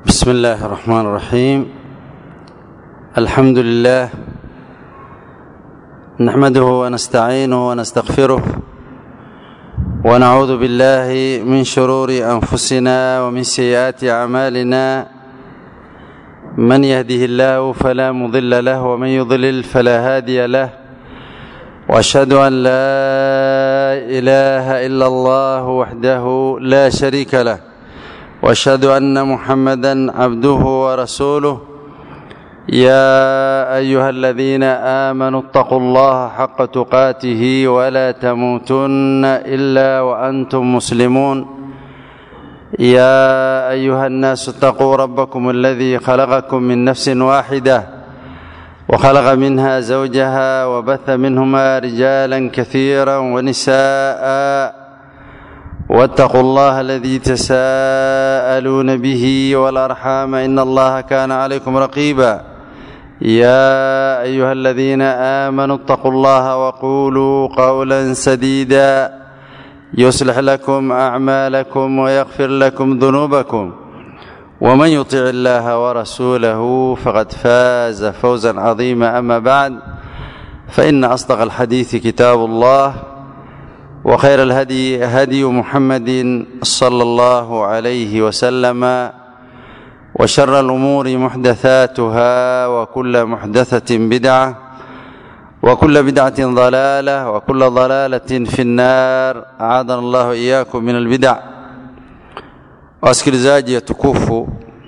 بسم الله الرحمن الرحيم الحمد لله نحمده ونستعينه ونستغفره ونعوذ بالله من شرور انفسنا ومن سيئات اعمالنا من يهده الله فلا مضل له ومن يضلل فلا هادي له واشهد ان لا اله الا الله وحده لا شريك له واشهد ان محمدا عبده ورسوله يا ايها الذين امنوا اتقوا الله حق تقاته ولا تموتن الا وانتم مسلمون يا ايها الناس اتقوا ربكم الذي خلقكم من نفس واحده وخلق منها زوجها وبث منهما رجالا كثيرا ونساء واتقوا الله الذي تساءلون به والارحام ان الله كان عليكم رقيبا يا ايها الذين امنوا اتقوا الله وقولوا قولا سديدا يصلح لكم اعمالكم ويغفر لكم ذنوبكم ومن يطع الله ورسوله فقد فاز فوزا عظيما اما بعد فان اصدق الحديث كتاب الله وخير الهدي هدي محمد صلى الله عليه وسلم وشر الامور محدثاتها وكل محدثه بدعه وكل بدعه ضلاله وكل ضلاله في النار اعاذنا الله اياكم من البدع wasikilizaji tukufu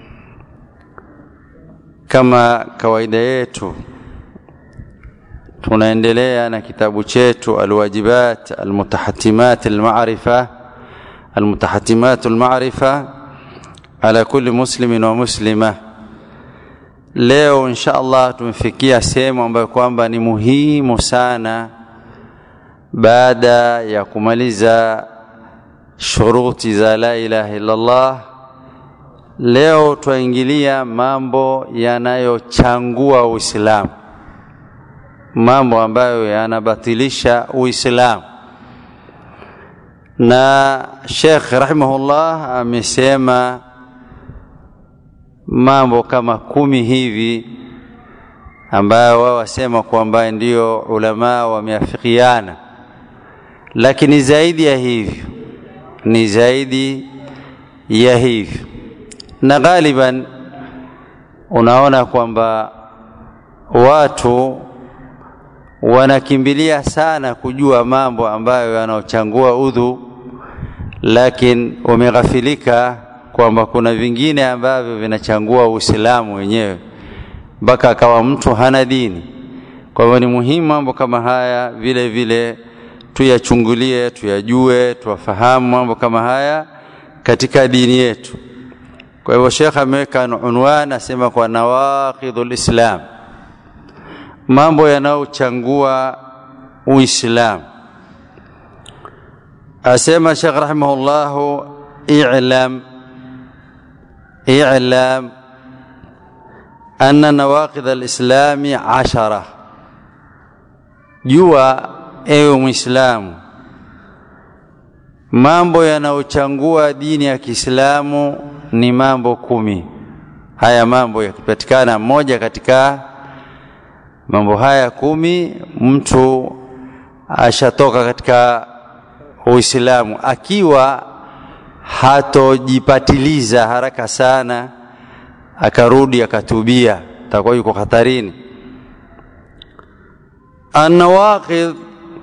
kama kawaida yetu tunaendelea na kitabu chetu alwajibat almutahatimat almarifa almutahatimat almarifa ala kulli muslimin wa muslima leo insha allah tumefikia sehemu ambayo kwamba ni muhimu sana baada ya kumaliza shuruti za la ilaha illallah leo twaingilia mambo yanayochangua uislamu mambo ambayo yanabatilisha uislamu na shekh rahimahullah amesema mambo kama kumi hivi ambayo wao wasema kwamba ndio ulamaa wameafikiana lakini zaidi ya hivyo ni zaidi ya hivyo na ghaliban unaona kwamba watu wanakimbilia sana kujua mambo ambayo yanaochangua udhu lakini wameghafilika kwamba kuna vingine ambavyo vinachangua uislamu wenyewe mpaka akawa mtu hana dini kwa hivyo ni muhimu mambo kama haya vile vile tuyachungulie tuyajue tuwafahamu mambo kama haya katika dini yetu kwa hivyo shekh ameweka unwan asema kwa nawaqidhu lislam mambo yanayochangua uislamu asema shekh rahimahullahu ilam ilam anna nawaqidh alislami ashara jua ewe mwislamu mambo yanayochangua dini ya kiislamu ni mambo kumi haya mambo yakipatikana moja katika mambo haya kumi mtu ashatoka katika uislamu akiwa hatojipatiliza haraka sana akarudi akatubia takuwa yuko hatarini anawaqidh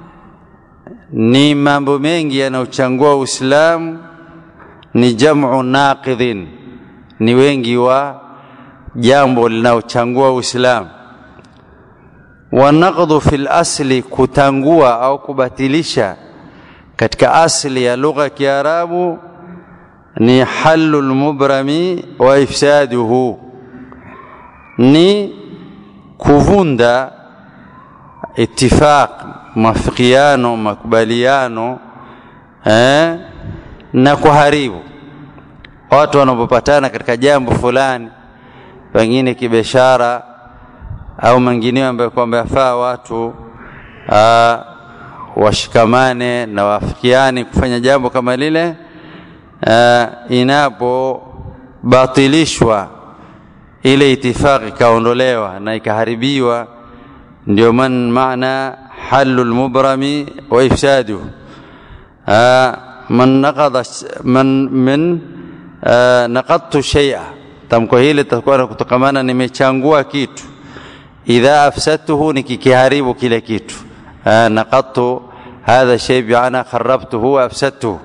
ni mambo mengi yanayochangua uislamu ni jamu naqidhin ni wengi wa jambo linalochangua uislamu wanaqdhu fi lasli kutangua au kubatilisha katika asli ya lugha ya kiarabu ni halu lmubrami wa ifsaduhu ni kuvunda itifaq mafikiano makubaliano eh, na kuharibu watu wanapopatana katika jambo fulani pengine kibiashara au mengineo ambayo kwamba yafaa watu aa, washikamane na waafikiane kufanya jambo kama lile uh, inapo ikabatilishwa ile itifaqi ikaondolewa na ikaharibiwa ndio man maana halu lmubrami wa ifsaduhu man naqada man min naqadtu shay'a tamko hili litakuwa kutokamana nimechangua kitu idha afsadtuhu nikikiharibu kile kitu naqadtu hadha shay biana kharabtuhu wa afsadtuhu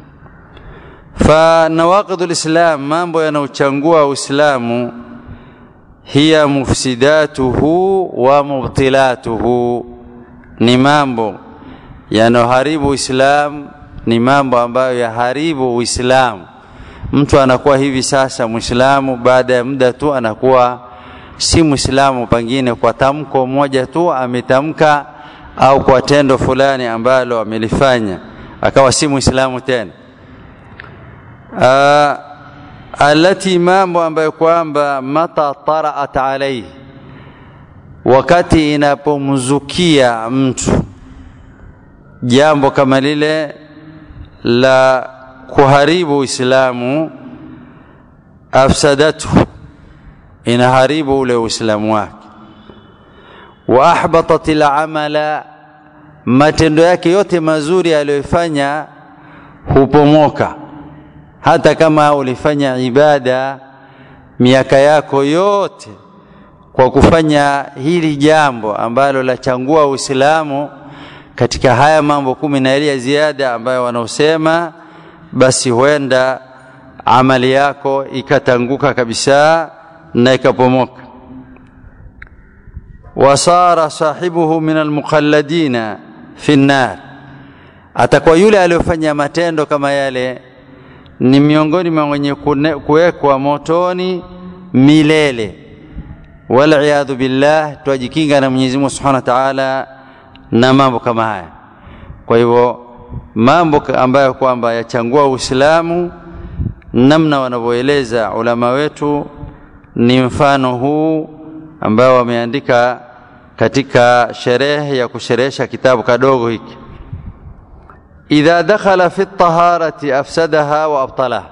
فنواقض الإسلام mambo yanayochangua Uislamu hiya mufsidatuhu wa mubtilatuhu ni mambo yanayoharibu Uislamu ni mambo ambayo yaharibu Uislamu mtu anakuwa hivi sasa Muislamu baada ya muda tu anakuwa si Muislamu pengine kwa tamko moja tu ametamka au kwa tendo fulani ambalo amelifanya akawa si Muislamu tena uh, alati mambo ambayo kwamba mata taraat alaihi wakati inapomzukia mtu jambo kama lile la kuharibu Uislamu afsadatu inaharibu ule Uislamu wake wa ahbatat al-amala matendo yake yote mazuri aliyofanya hupomoka hata kama ulifanya ibada miaka yako yote kwa kufanya hili jambo ambalo lachangua Uislamu katika haya mambo kumi na ya ziada ambayo wanaosema basi huenda amali yako ikatanguka kabisa na ikapomoka wasara sahibuhu min almuqalladina fi nnar atakuwa yule aliyofanya matendo kama yale ni miongoni mwa wenye kuwekwa motoni milele waliyadhu billah twajikinga na Mwenyezi Mungu Subhanahu wa Ta'ala na mambo kama haya kwa hivyo mambo ambayo kwamba yachangua Uislamu namna wanavyoeleza ulama wetu ni mfano huu ambao wameandika katika sherehe ya kusherehesha kitabu kadogo hiki idha dakhala fi taharati afsadaha wa abtalaha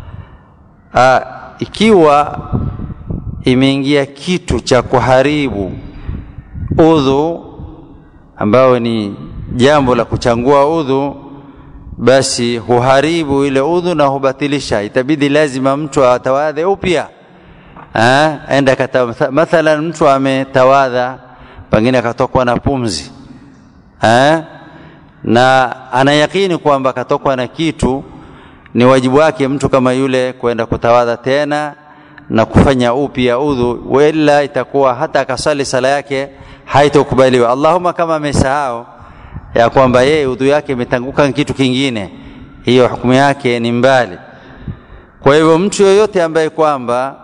ikiwa imeingia kitu cha kuharibu udhu ambao ni jambo la kuchangua udhu basi huharibu ile udhu na hubatilisha itabidi lazima mtu atawadhe upya enda kata mathalan mtu ametawadha pengine akatokwa na pumzi ha? na anayakini kwamba akatokwa na kitu ni wajibu wake mtu kama yule kwenda kutawadha tena na kufanya upya udhu wala itakuwa hata akasali sala yake haitokubaliwa Allahumma kama amesahau ya kwamba yeye udhu yake imetanguka kitu kingine hiyo hukumu yake ni mbali kwa hivyo mtu yoyote ambaye kwamba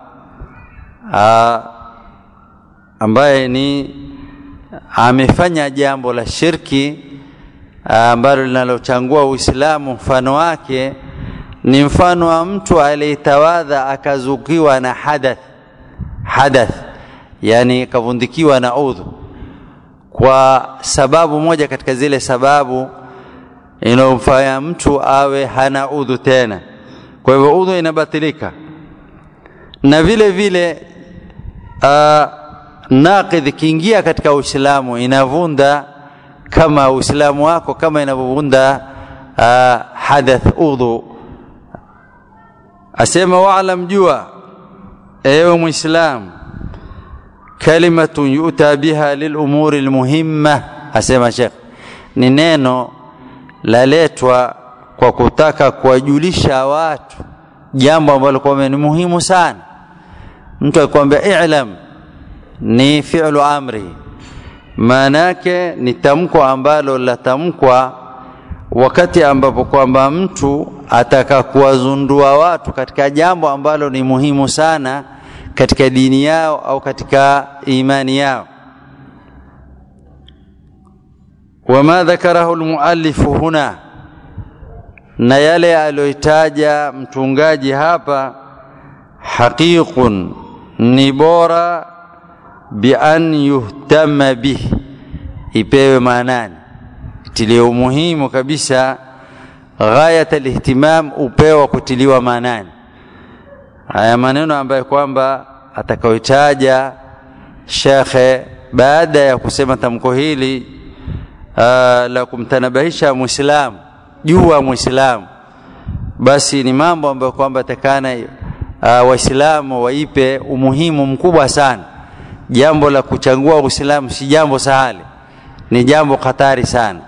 ambaye ni amefanya jambo la shirki ambalo linalochangua Uislamu mfano wake ni mfano wa mtu aliyetawadha akazukiwa na hadath hadath yani kavundikiwa na udhu kwa sababu moja katika zile sababu inayomfanya mtu awe hana udhu tena kwa hivyo udhu inabatilika na vile vile uh, naqidh kiingia katika Uislamu inavunda kama Uislamu wako kama inavyovunda uh, hadath udhu asema wa'lam jua ewe muislam kalimatun yuta biha lilumuri almuhimma asema Sheikh ni neno laletwa kwa kutaka kuwajulisha watu jambo ambalo kwa ni muhimu sana mtu akwambia i'lam ni fi'lu amri maana yake ni tamko ambalo latamkwa wakati ambapo kwamba mtu ataka kuwazundua watu katika jambo ambalo ni muhimu sana katika dini yao au katika imani yao wama dhakarahu almuallifu huna na yale aliyoitaja mtungaji hapa haqiqun ni bora bi an yuhtama bihi ipewe maanani tilie umuhimu kabisa ghayat alihtimam upewa kutiliwa maanani haya maneno ambayo kwamba atakayotaja shekhe baada ya kusema tamko hili uh, la kumtanabahisha mwislamu jua mwislamu basi ni mambo ambayo kwamba takana uh, waislamu waipe umuhimu mkubwa sana jambo la kuchagua uislamu si jambo sahali ni jambo hatari sana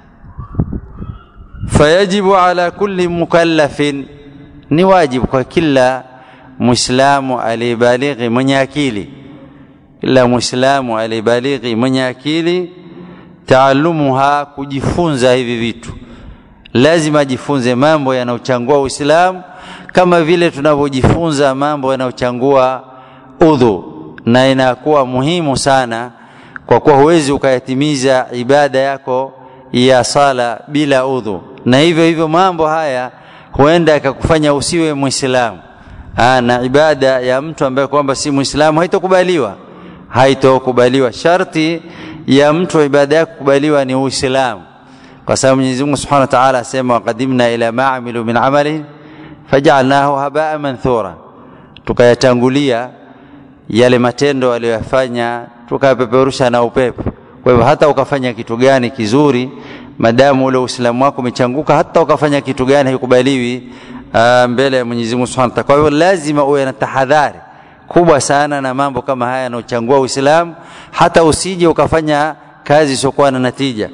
fayajibu ala kulli mukallafin ni wajibu kwa kila muislamu aliyebalighi mwenye akili kila muislamu aliyebalighi mwenye akili taalumuha kujifunza hivi vitu lazima ajifunze mambo yanayochangua uislamu kama vile tunavyojifunza mambo yanayochangua udhu na inakuwa muhimu sana kwa kuwa huwezi ukayatimiza ibada yako ya sala bila udhu na hivyo hivyo mambo haya huenda yakakufanya usiwe mwislamu na ibada ya mtu ambaye kwamba si mwislamu haitokubaliwa haitokubaliwa sharti ya mtu ibada yake kukubaliwa ni uislamu kwa sababu Mwenyezi Mungu Subhanahu wa Ta'ala asema waqadimna ila ma amilu min amali faj'alnahu habaa manthura tukayatangulia yale matendo aliyoyafanya tukayapeperusha na upepo kwa hivyo hata ukafanya kitu gani kizuri madamu ule uislamu wako umechanguka hata ukafanya kitu gani haikubaliwi uh, mbele ya Mwenyezi Mungu Subhanahu wa Ta'ala kwa hivyo lazima uwe na tahadhari kubwa sana na mambo kama haya yanayochangua uislamu hata usije ukafanya kazi isiyokuwa na natija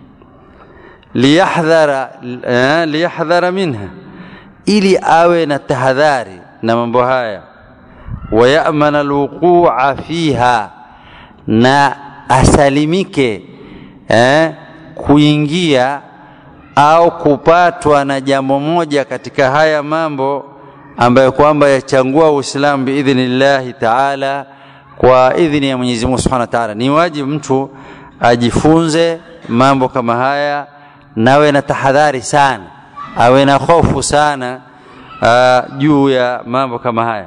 liyahdhara eh, liyahdhara minha ili awe na tahadhari na mambo haya wayamana alwuqua fiha na asalimike eh, kuingia au kupatwa na jambo moja katika haya mambo ambayo kwamba yachangua Uislamu biidhnillahi taala, kwa idhini ya Mwenyezi Mungu Subhanahu wa Ta'ala. Ni wajibu mtu ajifunze mambo kama haya, nawe na tahadhari sana, awe na hofu sana uh, juu ya mambo kama haya.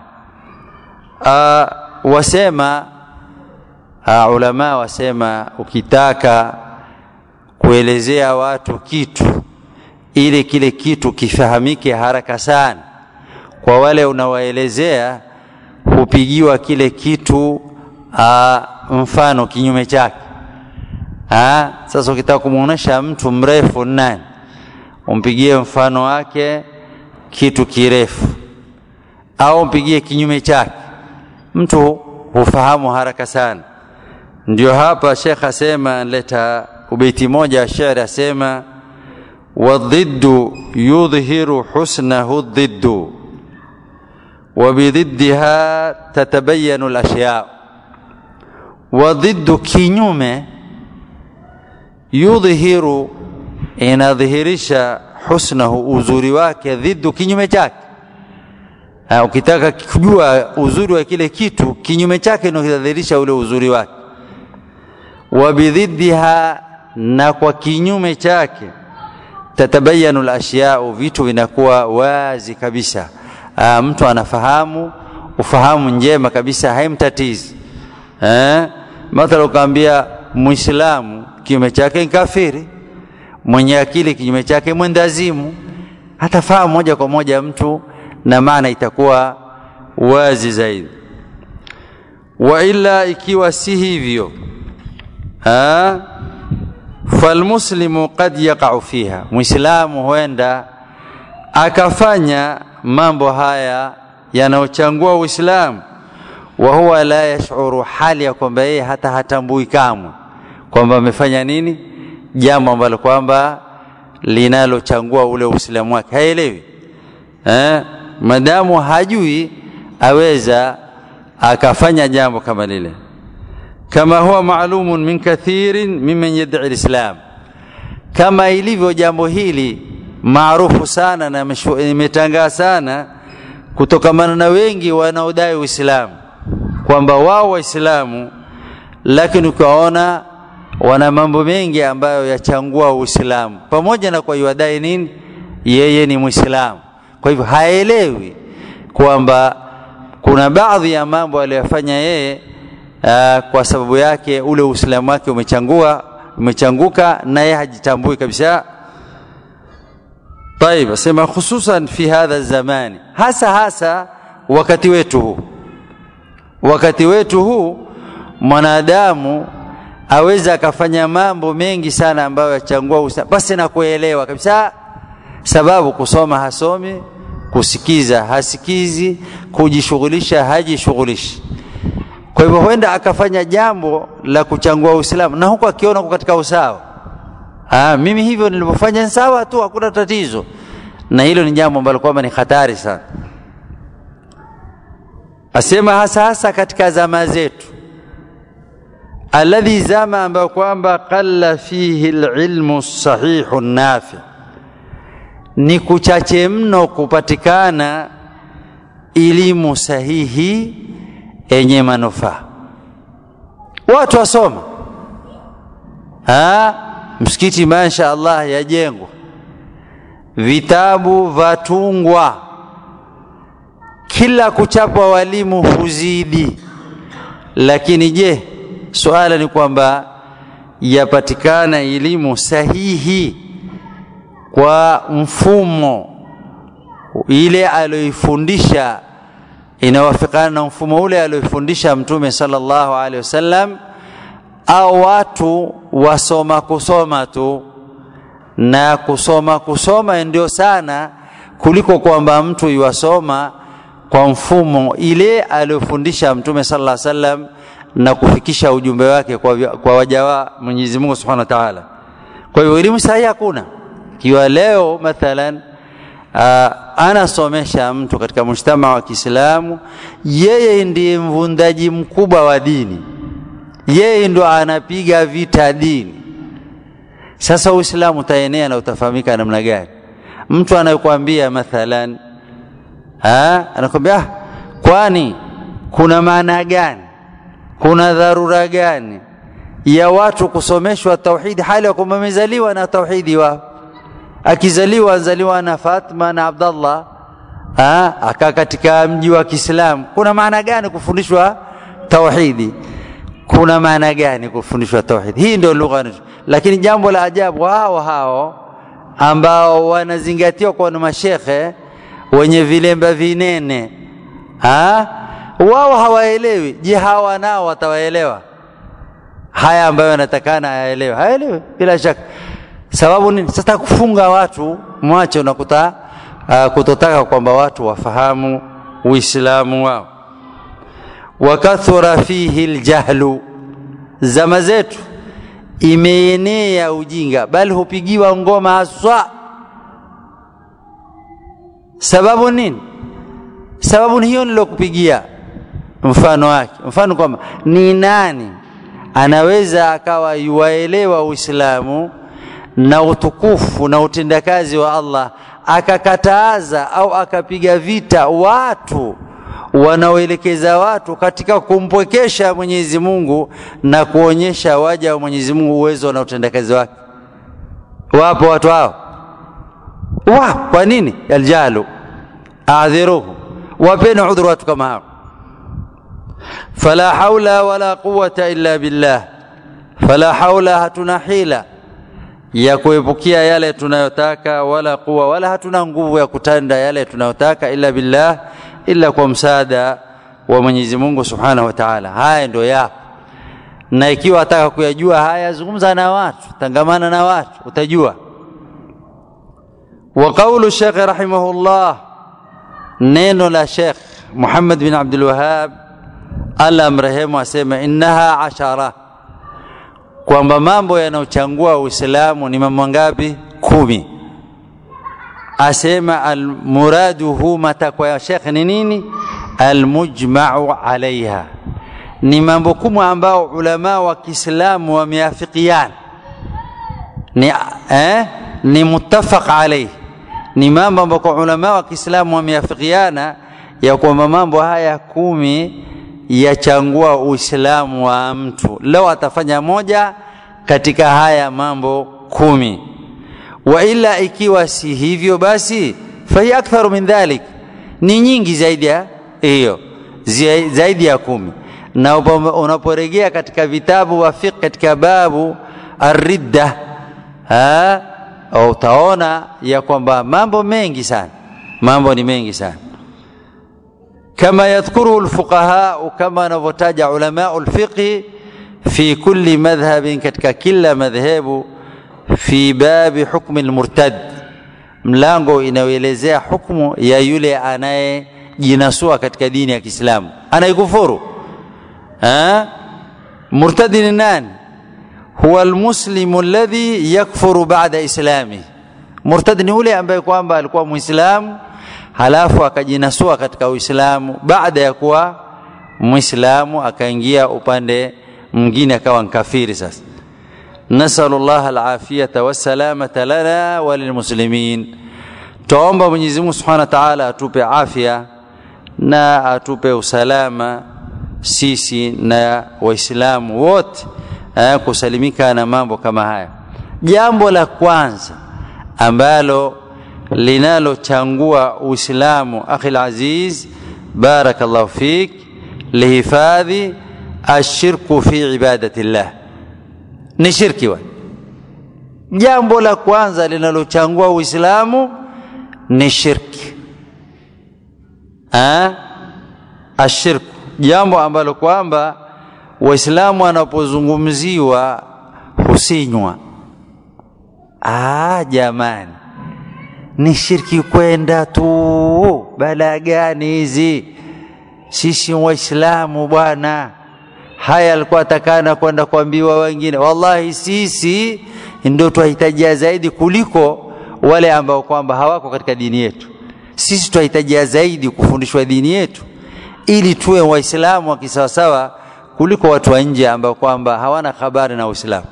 Uh, wasema uh, ulama wasema ukitaka kuelezea watu kitu ili kile kitu kifahamike haraka sana kwa wale unawaelezea hupigiwa kile kitu uh, mfano kinyume chake ha? Sasa ukitaka kumuonesha mtu mrefu nani, umpigie mfano wake kitu kirefu, au mpigie kinyume chake, mtu hufahamu haraka sana. Ndio hapa Sheikh asema, leta ubeiti moja wa shairi asema, wadhiddu yudhihiru husnahu dhiddu وبضدها تتبين الأشياء وضد kinyume yudhihiru inadhihirisha husnahu uzuri wake dhiddu kinyume chake ukitaka kujua uzuri wa kile kitu kinyume chake ndio kinadhihirisha ule uzuri wake wabidhiddiha na kwa kinyume chake tatabayanu al-ashya'u vitu vinakuwa wazi kabisa Uh, mtu anafahamu ufahamu njema kabisa haimtatizi eh? mathala ukaambia muislamu kinyume chake ni kafiri mwenye akili kinyume chake mwendazimu hatafahamu moja kwa moja mtu na maana itakuwa wazi zaidi wa ila ikiwa si hivyo falmuslimu qad yaqau fiha muislamu huenda akafanya mambo haya yanayochangua Uislamu, wa huwa la yashuru, hali ya kwamba yeye hata hatambui kamwe kwamba amefanya nini, jambo ambalo kwamba linalochangua ule Uislamu wake, haelewi eh? Madamu hajui aweza akafanya jambo kama lile, kama huwa maalumun min kathirin mimman yad'i alislam, kama ilivyo jambo hili maarufu sana na imetangaa sana kutokamana na wengi wanaodai Uislamu kwamba wao Waislamu, lakini ukaona wana mambo mengi ambayo yachangua Uislamu, pamoja na kwa yuadai nini, yeye ni Muislamu. Kwa hivyo haelewi kwamba kuna baadhi ya mambo aliyofanya yeye uh, kwa sababu yake ule Uislamu wake umechangua umechanguka, na yeye hajitambui kabisa. طيب asema hususan fi hadha zamani, hasa hasa wakati wetu huu wakati wetu huu mwanadamu aweza akafanya mambo mengi sana ambayo yachangua usa basi na kuelewa kabisa sababu kusoma hasomi kusikiza hasikizi kujishughulisha hajishughulishi kwa hivyo huenda akafanya jambo la kuchangua uislamu na huku akiona uko katika usawa ah, mimi hivyo nilivyofanya sawa tu hakuna tatizo na hilo ni jambo ambalo kwamba ni hatari sana asema hasa hasa katika zama zetu alladhi zama ambayo kwamba qalla fihi lilmu sahihu nafi ni kuchache mno kupatikana elimu sahihi yenye manufaa watu wasoma ha? msikiti masha allah yajengwa vitabu vatungwa kila kuchapwa walimu huzidi lakini je suala ni kwamba yapatikana elimu sahihi kwa mfumo ile aliyoifundisha inawafikana na mfumo ule aliyoifundisha mtume sallallahu alaihi wasallam au watu wasoma kusoma tu na kusoma kusoma ndio sana kuliko kwamba mtu iwasoma kwa mfumo ile aliyofundisha mtume sallallahu alaihi wasallam na kufikisha ujumbe wake kwa, kwa waja wa Mwenyezi Mungu Subhanahu wa Ta'ala. Kwa hiyo elimu sahihi hakuna. Kiwa leo mathalan uh, anasomesha mtu katika mshtama wa Kiislamu, yeye ndiye mvundaji mkubwa wa dini, yeye ndo anapiga vita dini. Sasa Uislamu utaenea na utafahamika namna gani? Mtu anayekwambia mathalan, anakwambia ah, kwani kuna maana gani kuna dharura gani ya watu kusomeshwa tauhidi hali ya kwamba amezaliwa na tauhidi wao akizaliwa anzaliwa na Fatma na Abdallah akaa katika mji wa Kiislamu kuna maana gani kufundishwa tauhidi kuna maana gani kufundishwa tauhidi hii ndio lugha lakini jambo la ajabu hao hao ambao wanazingatiwa kwa mashekhe wenye vilemba vinene ha? wao hawaelewi je hawa nao watawaelewa haya ambayo yanatakana hayaelewe hayaelewe bila shaka sababu nini sasa kufunga watu mwache unakuta uh, kutotaka kwamba watu wafahamu uislamu wao wakathura fihi ljahlu zama zetu imeenea ujinga bali hupigiwa ngoma haswa sababu nini sababu ni hiyo nilokupigia mfano wake mfano kwamba ni nani anaweza akawa yuwaelewa uislamu na utukufu na utendakazi wa allah akakataza au akapiga vita watu wanaoelekeza watu katika kumpwekesha mwenyezi mungu na kuonyesha waja wa mwenyezi mungu uwezo na utendakazi wake wapo watu hao wa kwa nini aljalu adhiruhu wapeni udhuru watu kama hao fala haula wala quwata illa billah fala haula hatuna hila ya kuepukia yale tunayotaka wala kuwa wala hatuna nguvu ya kutanda yale tunayotaka illa billah illa kwa msaada wa Mwenyezi Mungu Subhanahu wa Ta'ala haya ndio yapo na ikiwa ataka kuyajua haya zungumza na watu tangamana na watu utajua wa qawlu Sheikh rahimahullah neno la Sheikh Muhammad bin Abdul Wahhab Allah mrehemu asema innaha ashara kwamba mambo yanayochangua Uislamu ni mambo ngapi? Kumi. Asema almuraduhu, matakwa ya Sheikh ni nini? Almujmau alaiha, ni mambo kumi ambao ulama wa Kiislamu wameafikiana ni, eh, ni muttafaq alaihi, ni mambo ambayo ulama wa Kiislamu wameafikiana ya kwamba mambo haya kumi yachangua Uislamu wa mtu. Leo atafanya moja katika haya mambo kumi, wa ila ikiwa si hivyo, basi fahiya aktharu min dhalik, ni nyingi zaidi ya hiyo, zaidi ya kumi. Na unaporejea katika vitabu wa fiqh katika babu arridda, utaona ya kwamba mambo mengi sana, mambo ni mengi sana kama yadhkuruhu lfuqahau kama wanavyotaja ulamau lfiqhi fi kulli madhhabin katika kila madhehebu fi babi hukmi lmurtad mlango inayoelezea hukmu ya yule anayejinasua katika dini ya kiislamu anaikufuru murtadi ni nani huwa almuslimu alladhi yakfuru ba'da islami murtad ni yule ambaye kwamba alikuwa muislamu halafu akajinasua katika uislamu baada ya kuwa muislamu akaingia upande mwingine akawa nkafiri sasa nasalu llah alafiyata wassalamata lana walilmuslimin twaomba mwenyezi mungu subhanahu wa taala atupe afya na atupe usalama sisi na waislamu wote eh, kusalimika na mambo kama haya jambo la kwanza ambalo linalochangua uislamu akhi laziz barakallahu fik lihifadhi ashirku fi ibadati llah ni shirki wa jambo la kwanza linalochangua uislamu ni shirki ha? ashirku jambo ambalo kwamba waislamu wanapozungumziwa husinywa ah, jamani ni shirki kwenda tu balaa gani hizi sisi waislamu bwana haya alikuwa atakana kwenda kuambiwa wengine wallahi sisi ndio twahitajia zaidi kuliko wale ambao kwamba hawako katika dini yetu sisi twahitajia zaidi kufundishwa dini yetu ili tuwe waislamu wa kisawasawa kuliko watu wa nje ambao kwamba hawana habari na uislamu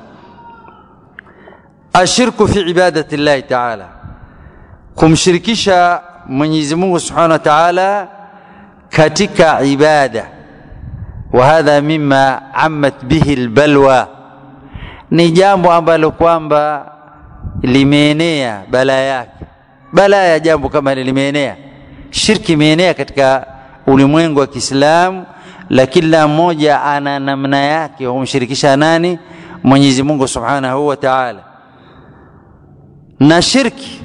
ashirku fi ibadati llahi taala kumshirikisha mwenyezi mungu subhanahu wa taala katika ibada وهذا مما عمت به البلوى ni jambo ambalo kwamba limeenea balaa yake balaa ya jambo kama limeenea shirki imeenea katika ulimwengu wa kiislamu la kila mmoja ana namna yake humshirikisha nani mwenyezi mungu subhanahu wa taala na shirki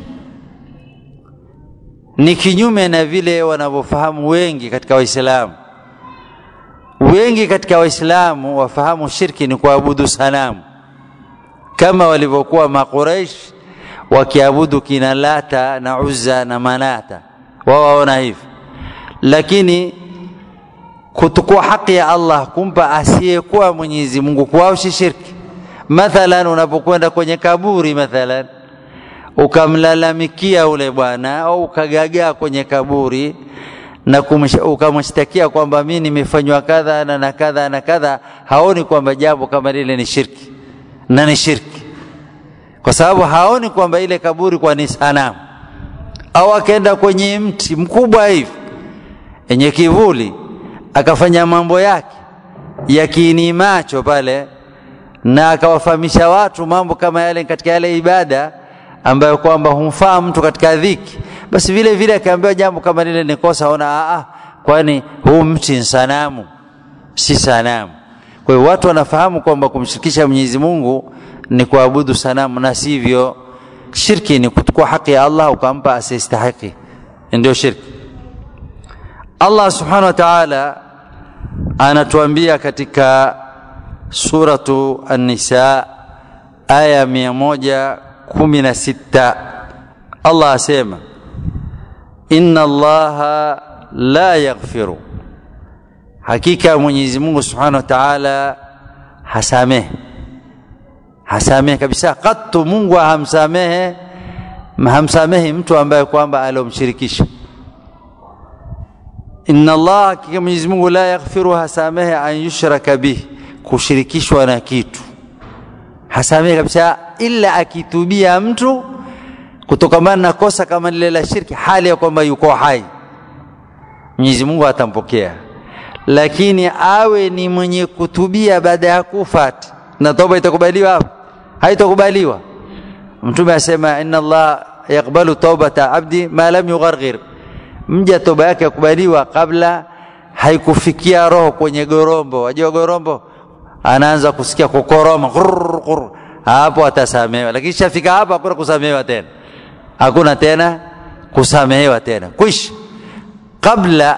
ni kinyume na vile wanavyofahamu wengi katika waislamu wengi katika waislamu wafahamu shirki ni kuabudu sanamu kama walivyokuwa maqureish wakiabudu kina lata na uzza na manata wao waona hivi lakini kutukua haki ya allah kumpa asiyekuwa mwenyezi mungu kwao si shirki mathalan unapokwenda kwenye kaburi mathalan ukamlalamikia ule bwana au ukagagaa kwenye kaburi na ukamshtakia kwamba mi nimefanywa kadha na na kadha na kadha haoni kwamba jambo kama lile ni shirki na ni shirki kwa sababu haoni kwamba ile kaburi kwa ni sanamu au akaenda kwenye mti mkubwa hivi yenye kivuli akafanya mambo yake ya kiini macho pale na akawafahamisha watu mambo kama yale katika yale ibada ambayo kwamba humfaa mtu katika dhiki basi vile vile akaambiwa jambo kama lile ni kosa ona aa kwani huu mti ni sanamu si sanamu kwa hiyo watu wanafahamu kwamba kumshirikisha mwenyezi mungu ni kuabudu sanamu na sivyo shirki ni kuchukua haki ya allah ukampa asiyestahiki ndio shirki allah subhanahu wa taala anatuambia katika suratu an-nisa aya mia moja kumi na sita allah asema inna allaha la yaghfiru hakika mwenyezi mungu subhanahu wa taala hasamehe hasamehe kabisa katu mungu hamsamehe hamsamehi mtu ambaye kwamba aliomshirikisha inna allah hakika mwenyezi mungu la yaghfiru hasamehe an yushraka bih kushirikishwa na kitu hasamehe kabisa ila akitubia mtu kutokamana na kosa kama lile la shirki hali ya kwamba yuko hai mwenyezi mungu atampokea lakini awe ni mwenye kutubia baada ya kufa na toba itakubaliwa hapo haitakubaliwa mtume asema inna allah yakbalu taubata abdi ma lam yugharghir mja toba yake yakubaliwa kabla haikufikia roho kwenye gorombo wajua gorombo anaanza kusikia kukoroma ghurr, ghurr. hapo atasamehewa lakini shafika hapo hakuna kusamehewa tena hakuna tena kusamehewa tena kwisha kabla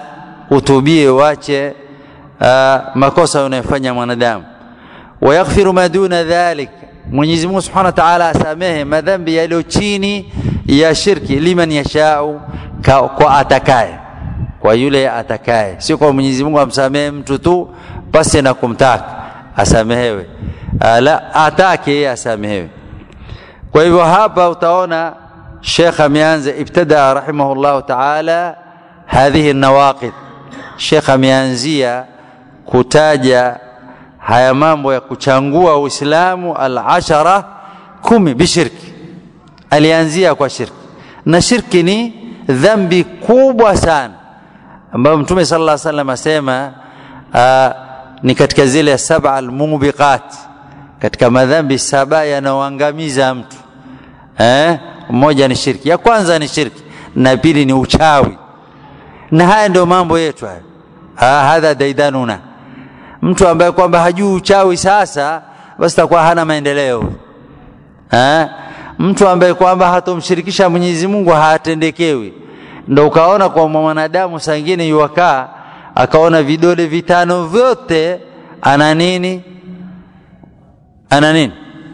utubie uache uh, makosa unayofanya mwanadamu wayaghfiru ma duna dhalik Mwenyezi Mungu Subhanahu wa Ta'ala asamehe madhambi yaliyo chini ya shirki liman yashau kwa atakaye kwa yule atakaye sio kwa Mwenyezi Mungu amsamehe mtu tu pasi na kumtaka asamehewe la atake yeye asamehewe kwa hivyo hapa utaona Sheikh ameanza ibtada rahimahullah ta'ala hadhihi nawaqid Sheikh ameanzia kutaja haya mambo ya kuchangua Uislamu al-ashara kumi bishirki alianzia kwa shirki na shirki ni dhambi kubwa sana ambayo Mtume sallallahu alaihi wasallam asema ni katika zile saba almubiqat katika madhambi saba yanayoangamiza mtu eh mmoja ni shirki ya kwanza ni shirki na pili ni uchawi na haya ndio mambo yetu haya ha, hadha daidanuna mtu ambaye kwamba hajui uchawi sasa basi takuwa hana maendeleo eh mtu ambaye kwamba hatomshirikisha Mwenyezi Mungu hatendekewi ndio ukaona kwa mwanadamu saa ingine yuwakaa akaona vidole vitano vyote ana nini ana nini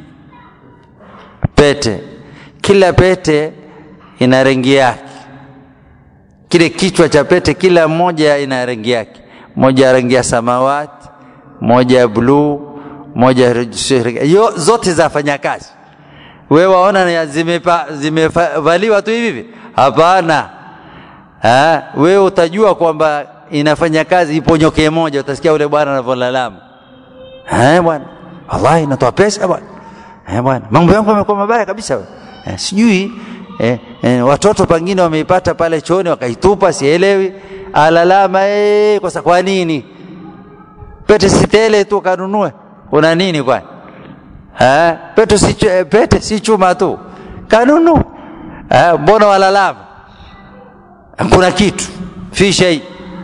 pete kila pete ina rangi yake kile kichwa cha pete kila moja ina rangi yake moja rangi ya samawati moja ya bluu moja yo, zote zafanya kazi wewe waona zimevaliwa tu hivi hapana ha? wewe utajua kwamba inafanya kazi iponyoke moja utasikia ule bwana anavyolalama eh bwana wallahi inatoa pesa bwana eh bwana mambo yangu yamekuwa mabaya kabisa eh, sijui eh, eh, watoto pengine wameipata pale chooni wakaitupa sielewi alalama eh, kwa kwa nini pete sitele tu kanunue una nini kwani eh pete si pete si chuma tu kanunu eh mbona walalama kuna kitu fi shay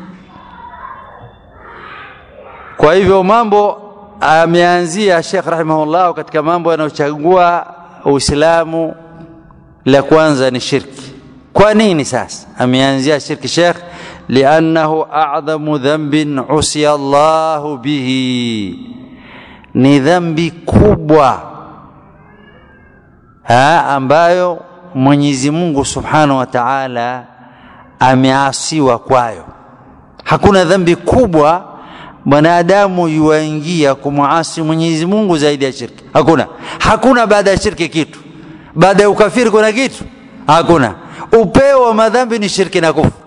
kwa hivyo mambo ameanzia Sheikh rahimahullah katika mambo yanayochagua Uislamu la kwanza ni shirki kwa nini sasa ameanzia shirki Sheikh liannahu a'dhamu dhanbin usiya Allah bihi ni dhambi kubwa ha, ambayo Mwenyezi Mungu Subhanahu wa Ta'ala ameasiwa kwayo hakuna dhambi kubwa mwanadamu yuaingia kumwasi Mwenyezi Mungu zaidi ya shirki hakuna hakuna baada ya shirki kitu baada ya ukafiri kuna kitu hakuna upeo wa madhambi ni shirki na kufuru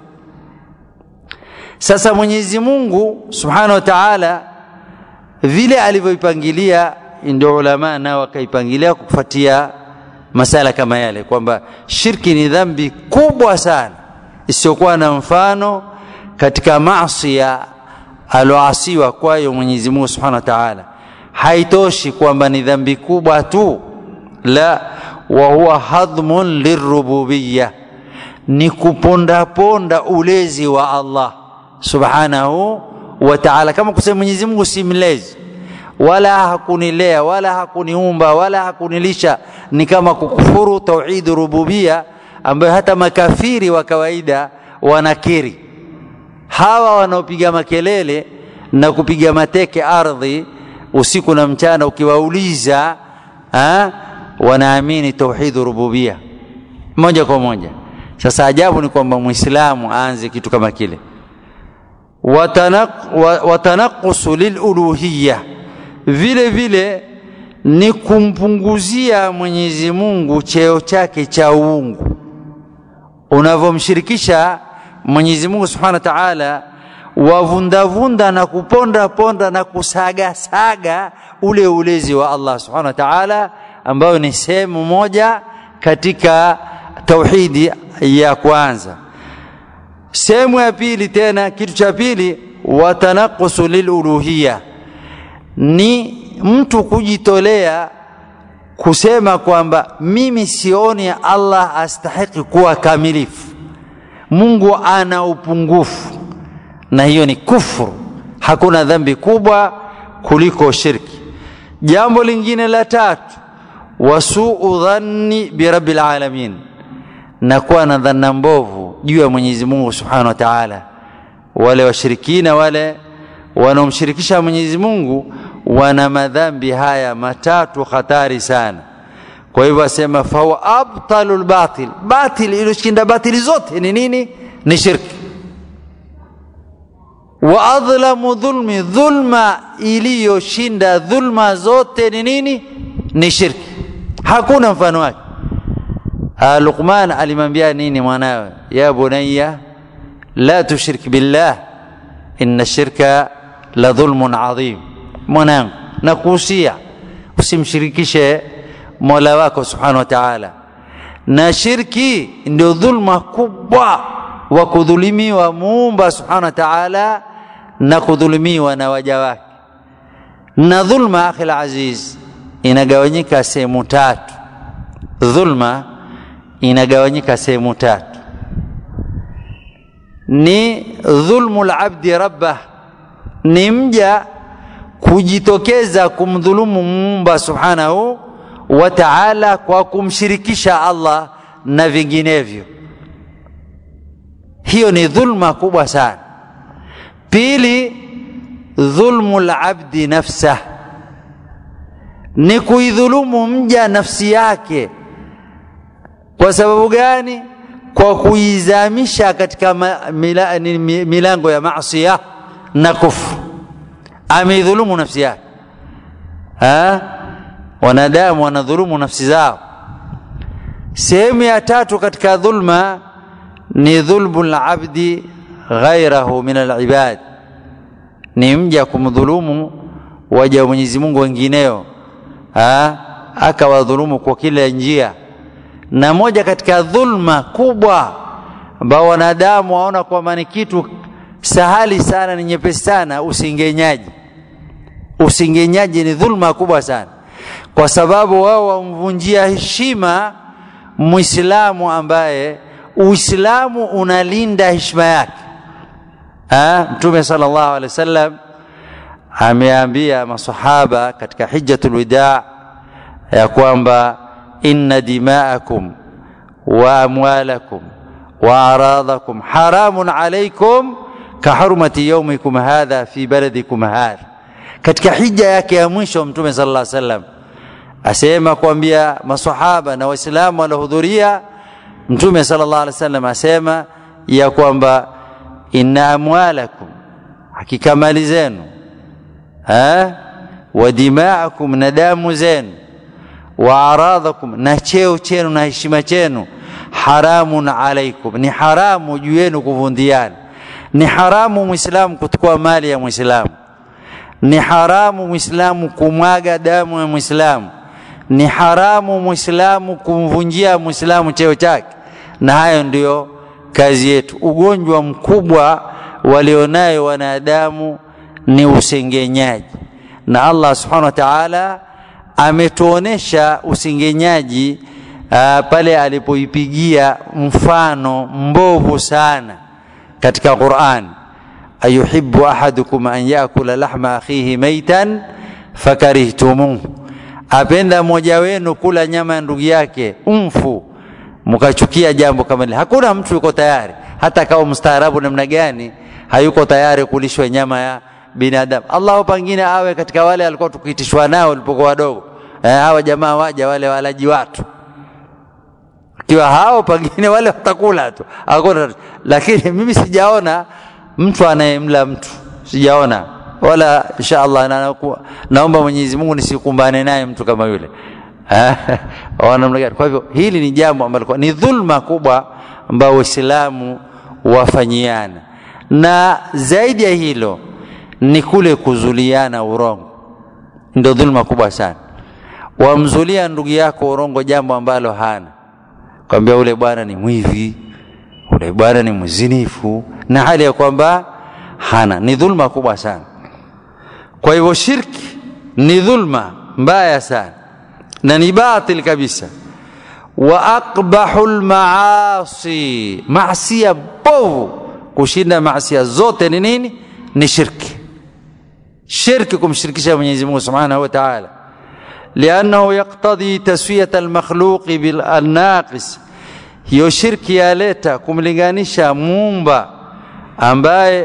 sasa Mwenyezi Mungu Subhanahu wa Ta'ala vile alivyoipangilia ndio ulama nao wakaipangilia kufuatia masala kama yale kwamba shirki ni dhambi kubwa sana isiyokuwa na mfano katika maasi aloasiwa kwayo Mwenyezi Mungu Subhanahu wa Ta'ala haitoshi kwamba ni dhambi kubwa tu la wa huwa hadhmun lirububiyya ni kuponda ponda ulezi wa Allah Subhanahu wa Ta'ala kama kusema Mwenyezi Mungu si mlezi wala hakunilea wala hakuniumba wala hakunilisha ni kama kukufuru tauhid rububia ambayo hata makafiri wa kawaida wanakiri hawa wanaopiga makelele na kupiga mateke ardhi usiku na mchana ukiwauliza ha, wanaamini tauhid rububia moja kwa moja sasa ajabu ni kwamba muislamu aanze kitu kama kile watanaqusu liluluhiyya vile vile ni kumpunguzia Mwenyezi Mungu cheo chake cha uungu unavyomshirikisha Mwenyezi Mungu Subhanahu wa Ta'ala wavundavunda na kuponda ponda na kusaga saga ule ulezi wa Allah Subhanahu wa Ta'ala ambayo ni sehemu moja katika tauhidi ya kwanza sehemu ya pili tena kitu cha pili watanaqusu liluluhiyya ni mtu kujitolea kusema kwamba mimi sioni Allah astahiki kuwa kamilifu Mungu ana upungufu na hiyo ni kufuru hakuna dhambi kubwa kuliko shirki jambo lingine la tatu wasuu dhanni birabbil alamin na kuwa na dhanna mbovu juu ya Mwenyezi Mungu Subhanahu wa Ta'ala wale washirikina wale wanaomshirikisha Mwenyezi Mungu wana madhambi haya matatu hatari sana kwa hivyo asema fahuwa abtalul batil batil iliyoshinda batili zote ni nini ni shirki wa adhlamu dhulmi dhulma iliyoshinda dhulma zote ni nini ni shirki hakuna mfano wake Luqman alimwambia nini mwanawe ya bunayya la tushrik billah inna shirka la dhulmun adhim mwanangu nakuhusia usimshirikishe mola wako subhanahu wa ta'ala na shirki ndio dhulma kubwa wa kudhulumiwa muumba subhanahu wa ta'ala na kudhulumiwa na waja wake na dhulma akhi aziz inagawanyika sehemu tatu dhulma inagawanyika sehemu tatu ni dhulmu labdi rabbah ni mja kujitokeza kumdhulumu muumba subhanahu wa ta'ala kwa kumshirikisha Allah na vinginevyo hiyo ni dhulma kubwa sana pili dhulmu labdi nafsah ni kuidhulumu mja nafsi yake kwa sababu gani kwa kuizamisha katika mila, milango ya maasiya na kufru ameidhulumu nafsi yake ha? wanadamu wanadhulumu nafsi zao sehemu ya tatu katika dhulma ni dhulmu labdi ghairahu min alibad ni mja kumdhulumu waja wa Mwenyezi Mungu wengineo akawadhulumu kwa kila njia na moja katika dhulma kubwa ambao wanadamu waona kwamba ni kitu sahali sana ni nyepesi sana usingenyaji usingenyaji ni dhulma kubwa sana kwa sababu wao wamvunjia heshima muislamu ambaye uislamu unalinda heshima yake mtume sallallahu alaihi wasallam ameambia masahaba katika hijjatul wida ya kwamba inna dima'akum wa amwalakum wa aradhakum haramun alaykum ka hurmati yawmikum hadha fi baladikum hadha katika hija yake ya mwisho mtume sallallahu alaihi wasallam asema kuambia masahaba na waislamu waliohudhuria mtume sallallahu alaihi wasallam asema ya kwamba inna amwalakum hakika mali zenu wa dima'akum na damu zenu wa aradhakum na cheo chenu na heshima chenu haramun alaikum ni haramu juu yenu kuvundiana ni haramu muislamu kuchukua mali ya muislamu ni haramu muislamu kumwaga damu ya muislamu ni haramu muislamu kumvunjia muislamu cheo chake na hayo ndiyo kazi yetu ugonjwa mkubwa walionayo wanadamu ni usengenyaji na Allah subhanahu wa ta'ala ametuonesha usengenyaji uh, pale alipoipigia mfano mbovu sana katika Qur'an ayuhibbu ahadukum an yakula lahma akhihi maitan fakarihtumuh apenda mmoja wenu kula nyama ya ndugu yake umfu mkachukia jambo kama hili hakuna mtu yuko tayari hata kama mstaarabu namna gani hayuko tayari kulishwa nyama ya binadamu Allah pengine awe katika wale alikuwa tukiitishwa nao walipokuwa wadogo eh, hawa jamaa waja wale walaji watu kiwa hao pengine wale watakula tu hakuna lakini mimi sijaona mtu anayemla mtu sijaona wala inshallah na, naomba Mwenyezi Mungu nisikumbane naye mtu kama yule kwa hivyo hili ni jambo ambalo ni dhulma kubwa ambao waislamu wafanyiana na zaidi ya hilo ni kule kuzuliana urongo ndio dhulma kubwa sana wamzulia ndugu yako urongo jambo ambalo hana kwambia ule bwana ni mwivi ule bwana ni mzinifu na hali ya kwamba hana ni dhulma kubwa sana kwa hivyo shirki ni dhulma mbaya sana na ni batil kabisa wa aqbahu lmaasi masia bovu kushinda masia zote ni nini ni shirki shirki kumshirikisha Mwenyezi Mungu Subhanahu wa Ta'ala لأنه يقتضي تسوية المخلوق بالناقص hiyo shirki yaleta kumlinganisha muumba ambaye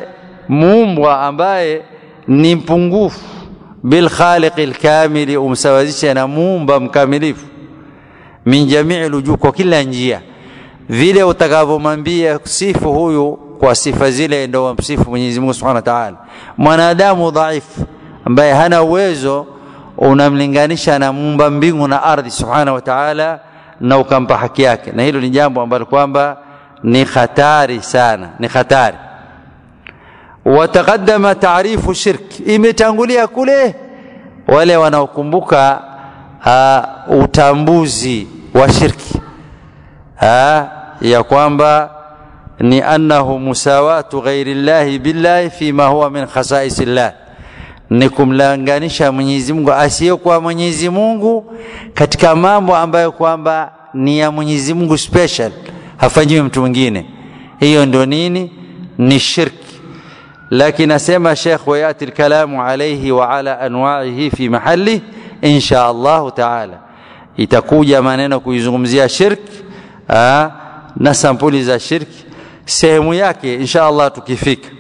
muumbwa ambaye ni mpungufu bilkhaliqi lkamili umsawazishe na muumba mkamilifu min jamii lujuh kwa kila njia vile utakavyomwambia sifu huyu kwa sifa zile ndo wamsifu mwenyezi mungu subhanahu wa taala mwanadamu dhaifu ambaye hana uwezo unamlinganisha na muumba mbingu na ardhi subhanahu wa taala na ukampa haki yake na hilo ni jambo ambalo kwamba ni hatari sana ni hatari wataqaddama taarifu shirk imetangulia kule wale wanaokumbuka uh, utambuzi wa shirki uh, ya kwamba ni annahu musawatu ghairi llahi billahi fima huwa min khasais llah ni kumlanganisha Mwenyezi Mungu asiyekuwa Mwenyezi Mungu katika mambo ambayo kwamba ni ya Mwenyezi Mungu special, hafanyiwi mtu mwingine. Hiyo ndio nini? Ni shirki. Lakini asema Sheikh, wayati lkalamu alaihi wa ala anwaihi fi mahali insha Allahu taala, itakuja maneno kuizungumzia shirki aa, na sampuli za shirki sehemu yake insha Allah tukifika.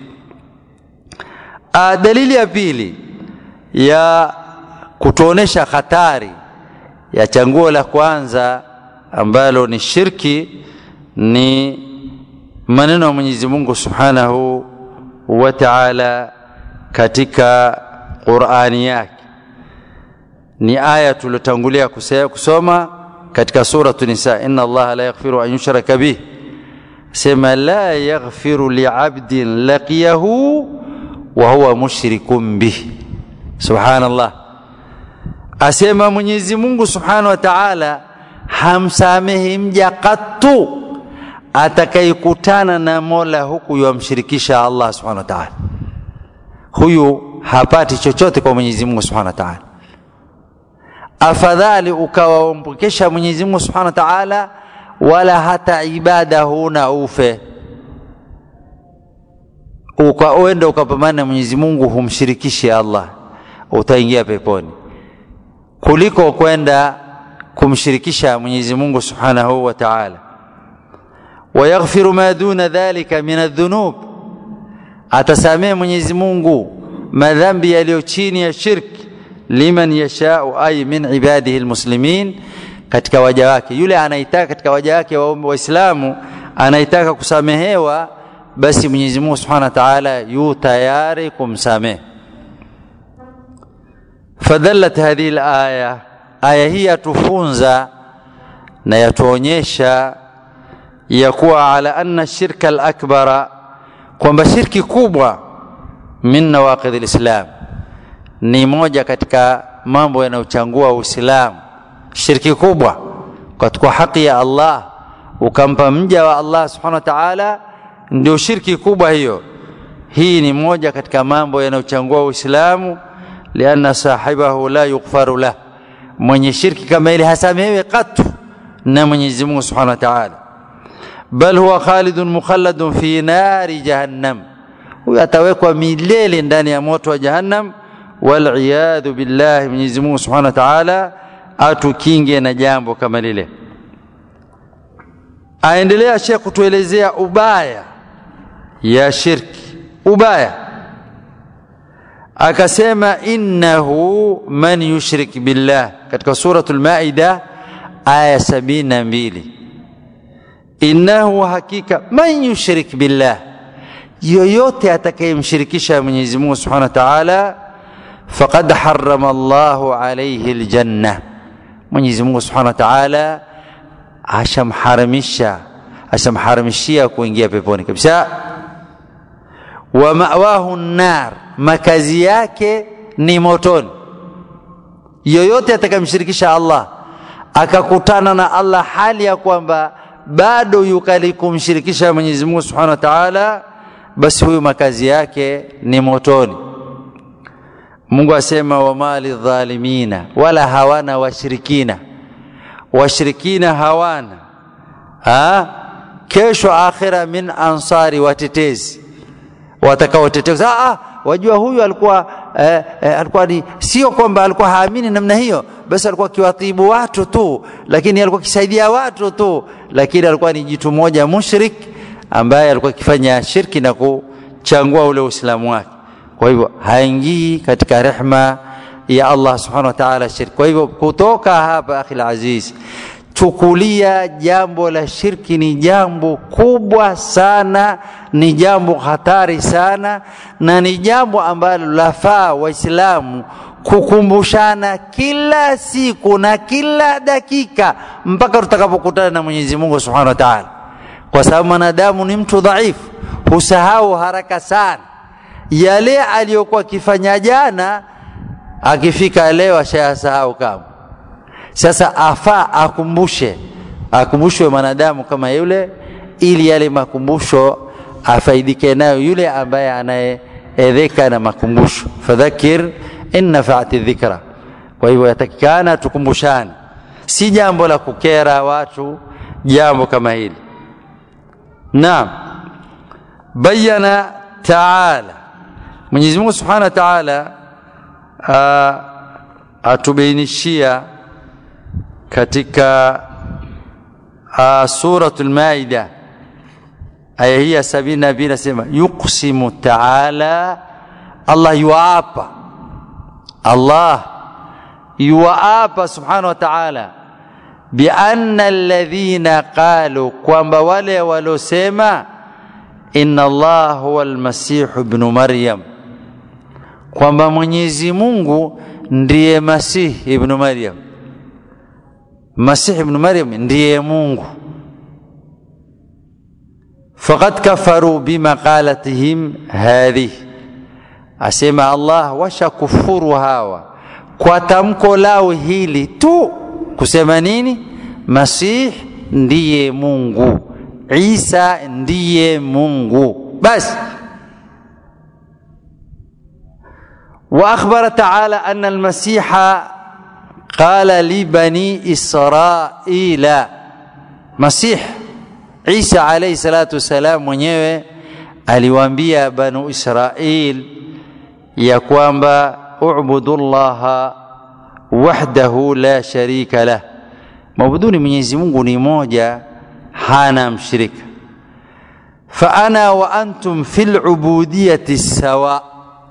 A, dalili ya pili ya kutuonesha hatari ya changuo la kwanza ambalo ni shirki ni maneno ya Mwenyezi Mungu Subhanahu wa Ta'ala katika Qur'ani yake. Ni aya tuliotangulia kusoma katika suratu Nisa, inna Allaha la yaghfiru an yushraka bih, sema la yaghfiru li'abdin laqiyahu wa huwa mushrikun bih. Subhanallah, asema Mwenyezi Mungu Subhanahu wa Ta'ala hamsamehi mja katu atakayekutana na Mola huku yamshirikisha Allah Subhanahu wa Ta'ala. Huyu hapati chochote kwa Mwenyezi Mungu Subhanahu wa Ta'ala. Afadhali ukawaompokesha Mwenyezi Mungu Subhanahu wa Ta'ala, wala hata ibada huna ufe ukaenda ukapambana na Mwenyezi Mungu humshirikishi Allah, utaingia peponi kuliko kwenda kumshirikisha Mwenyezi Mungu Subhanahu wa Ta'ala. Wayaghfiru ma duna dhalika min adhunub, atasamehe Mwenyezi Mungu madhambi yaliyo chini ya shirki liman yashau, ay min ibadihi almuslimin, katika waja wake. Yule anaitaka katika waja wake Waislamu anaitaka kusamehewa basi Mwenyezi Mungu Subhanahu wa Ta'ala yu tayari kumsamehe. Fadallat hadhihi alaya, aya hii yatufunza na yatuonyesha ya kuwa ala anna shirka alakbara, kwamba shirki kubwa min nawaqidh alislam, ni moja katika mambo yanayochangua Uislamu. Shirki kubwa katika haki ya Allah, ukampa mja wa Allah Subhanahu wa Ta'ala ndio shirki kubwa hiyo. Hii ni moja katika mambo yanayochangua Uislamu, lianna sahibahu la yughfaru lah, mwenye shirki kama ile hasamehewi katu na Mwenyezi Mungu Subhanahu wa Ta'ala, bal huwa khalidun mukhalladun fi nari jahannam, huyo atawekwa milele ndani ya moto wa Jahannam. Waliyadhu billahi, Mwenyezi Mungu Subhanahu wa Ta'ala atukinge na jambo kama lile. Aendelea Sheikh kutuelezea ubaya ya shirki, ubaya akasema, innahu man yushrik billah, katika suratul Maida aya sabini na mbili innahu, hakika man yushrik billah, yoyote atakayemshirikisha Mwenyezi Mungu Subhanahu wa Ta'ala, faqad harrama Allahu alayhi aljanna, Mwenyezi Mungu Subhanahu wa Ta'ala ashamharamisha ashamharamishia kuingia peponi kabisa. Wa mawahu nar, makazi yake ni motoni. Yoyote atakayemshirikisha Allah akakutana na Allah hali ya kwamba bado yukali kumshirikisha Mwenyezi Mungu Subhanahu wa Ta'ala, basi huyu makazi yake ni motoni. Mungu asema wama lidhalimina, wala hawana washirikina washirikina hawana ha? kesho akhira min ansari, watetezi watakaotetea. Ah, wajua huyu alikuwa eh, eh, alikuwa ni sio kwamba alikuwa haamini namna hiyo, basi alikuwa akiwatibu watu tu, lakini alikuwa akisaidia watu tu, lakini alikuwa ni jitu moja mushrik ambaye alikuwa akifanya shirki na kuchangua ule uislamu wake kwa hivyo haingii katika rehma ya Allah subhanahu wa ta'ala shirki kwa hivyo kutoka hapa akhi aziz chukulia jambo la shirki ni jambo kubwa sana ni jambo hatari sana na ni jambo ambalo lafaa waislamu kukumbushana kila siku na kila dakika mpaka tutakapokutana na Mwenyezi Mungu Subhanahu wa Ta'ala kwa sababu mwanadamu ni mtu dhaifu husahau haraka sana yale aliyokuwa akifanya jana akifika leo ashayasahau kama sasa afaa akumbushe akumbushwe mwanadamu kama yule ili yale makumbusho afaidike nayo yule ambaye anayeedheka na makumbusho fadhakir in nafaati dhikra kwa hivyo yatakikana tukumbushane si jambo la kukera watu jambo kama hili naam bayana taala Mwenyezi Mungu Subhanahu wa Ta'ala atubainishia katika suratul Maida aya hii ya sabini na mbili nasema yuqsimu taala Allah yuapa Allah yuapa subhanahu wa ta'ala bianna alladhina qalu kwamba wale walosema inna Allah huwa almasihu ibn Maryam kwamba Mwenyezi Mungu ndiye Masihi ibn Maryam Masih ibn Maryam ndiye Mungu faqad kafaru bimaqalatihim hadhihi asema Allah washakufuru hawa kwa tamko lao hili tu kusema nini Masih ndiye Mungu Isa ndiye Mungu basi واخبر تعالى ان المسيح قال لبني اسرائيل مسيح عيسى عليه الصلاه والسلام mwenyewe aliwaambia banu israil ya kwamba ubudu llaha wahdahu la sharika lah mabuduni mwenyezi mungu ni moja hana mshirika fa ana wa antum fi lubudiyati sawa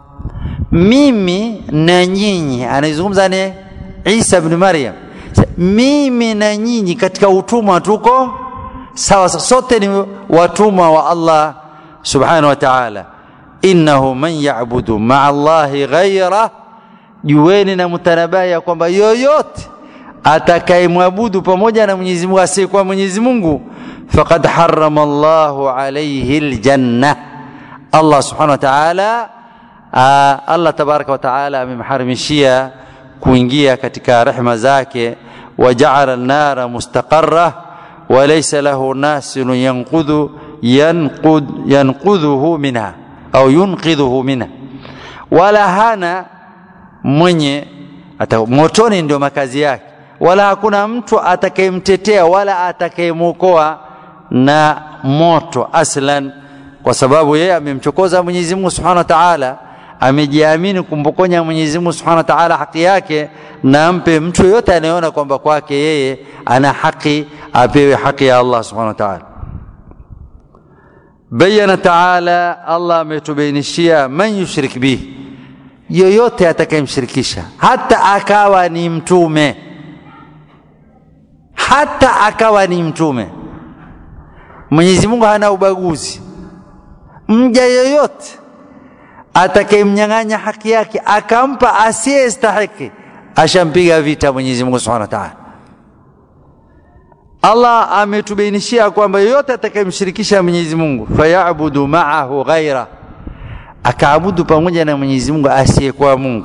mimi na nyinyi anaizungumza ni Isa ibn Maryam mimi na nyinyi katika utumwa tuko sawa sote ni watumwa wa Allah subhanahu wa ta'ala innahu man ya'budu ma'a Allahi ghayra jueni na mutanabaya kwamba yoyote atakayemwabudu pamoja na Mwenyezi Mungu asiyekuwa Mwenyezi Mungu faqad harrama Allahu alayhi aljanna Allah subhanahu wa ta'ala Allah tabaraka wa taala amemharimishia kuingia katika rehma zake wajaala an-nara mustaqarra wa laysa lahu nasilun yanqudhu yanqud yanqudhuhu minha au yunqidhuhu minha wala hana mwenye ata motoni ndio makazi yake wala hakuna mtu atakayemtetea wala atakayemwokoa na moto aslan kwa sababu yeye amemchokoza Mwenyezi Mungu Subhanahu wa Ta'ala amejiamini kumpokonya Mwenyezi Mungu Subhanahu wa Ta'ala haki yake na ampe mtu yote anayeona kwamba kwake yeye ana haki apewe haki ya Allah Subhanahu wa Ta'ala bayana Ta'ala Allah ametubainishia man yushrik bihi yoyote atakayemshirikisha hata akawa ni mtume hata akawa ni mtume Mwenyezi Mungu hana ubaguzi mja yoyote atakayemnyang'anya haki yake akampa asiyestahiki ashampiga vita Mwenyezi Mungu Subhanahu wa Ta'ala. Allah ametubainishia kwamba yoyote atakayemshirikisha Mwenyezi Mungu fayabudu ma'ahu ghaira, akaabudu pamoja na Mwenyezi Mungu asiyekuwa Mungu,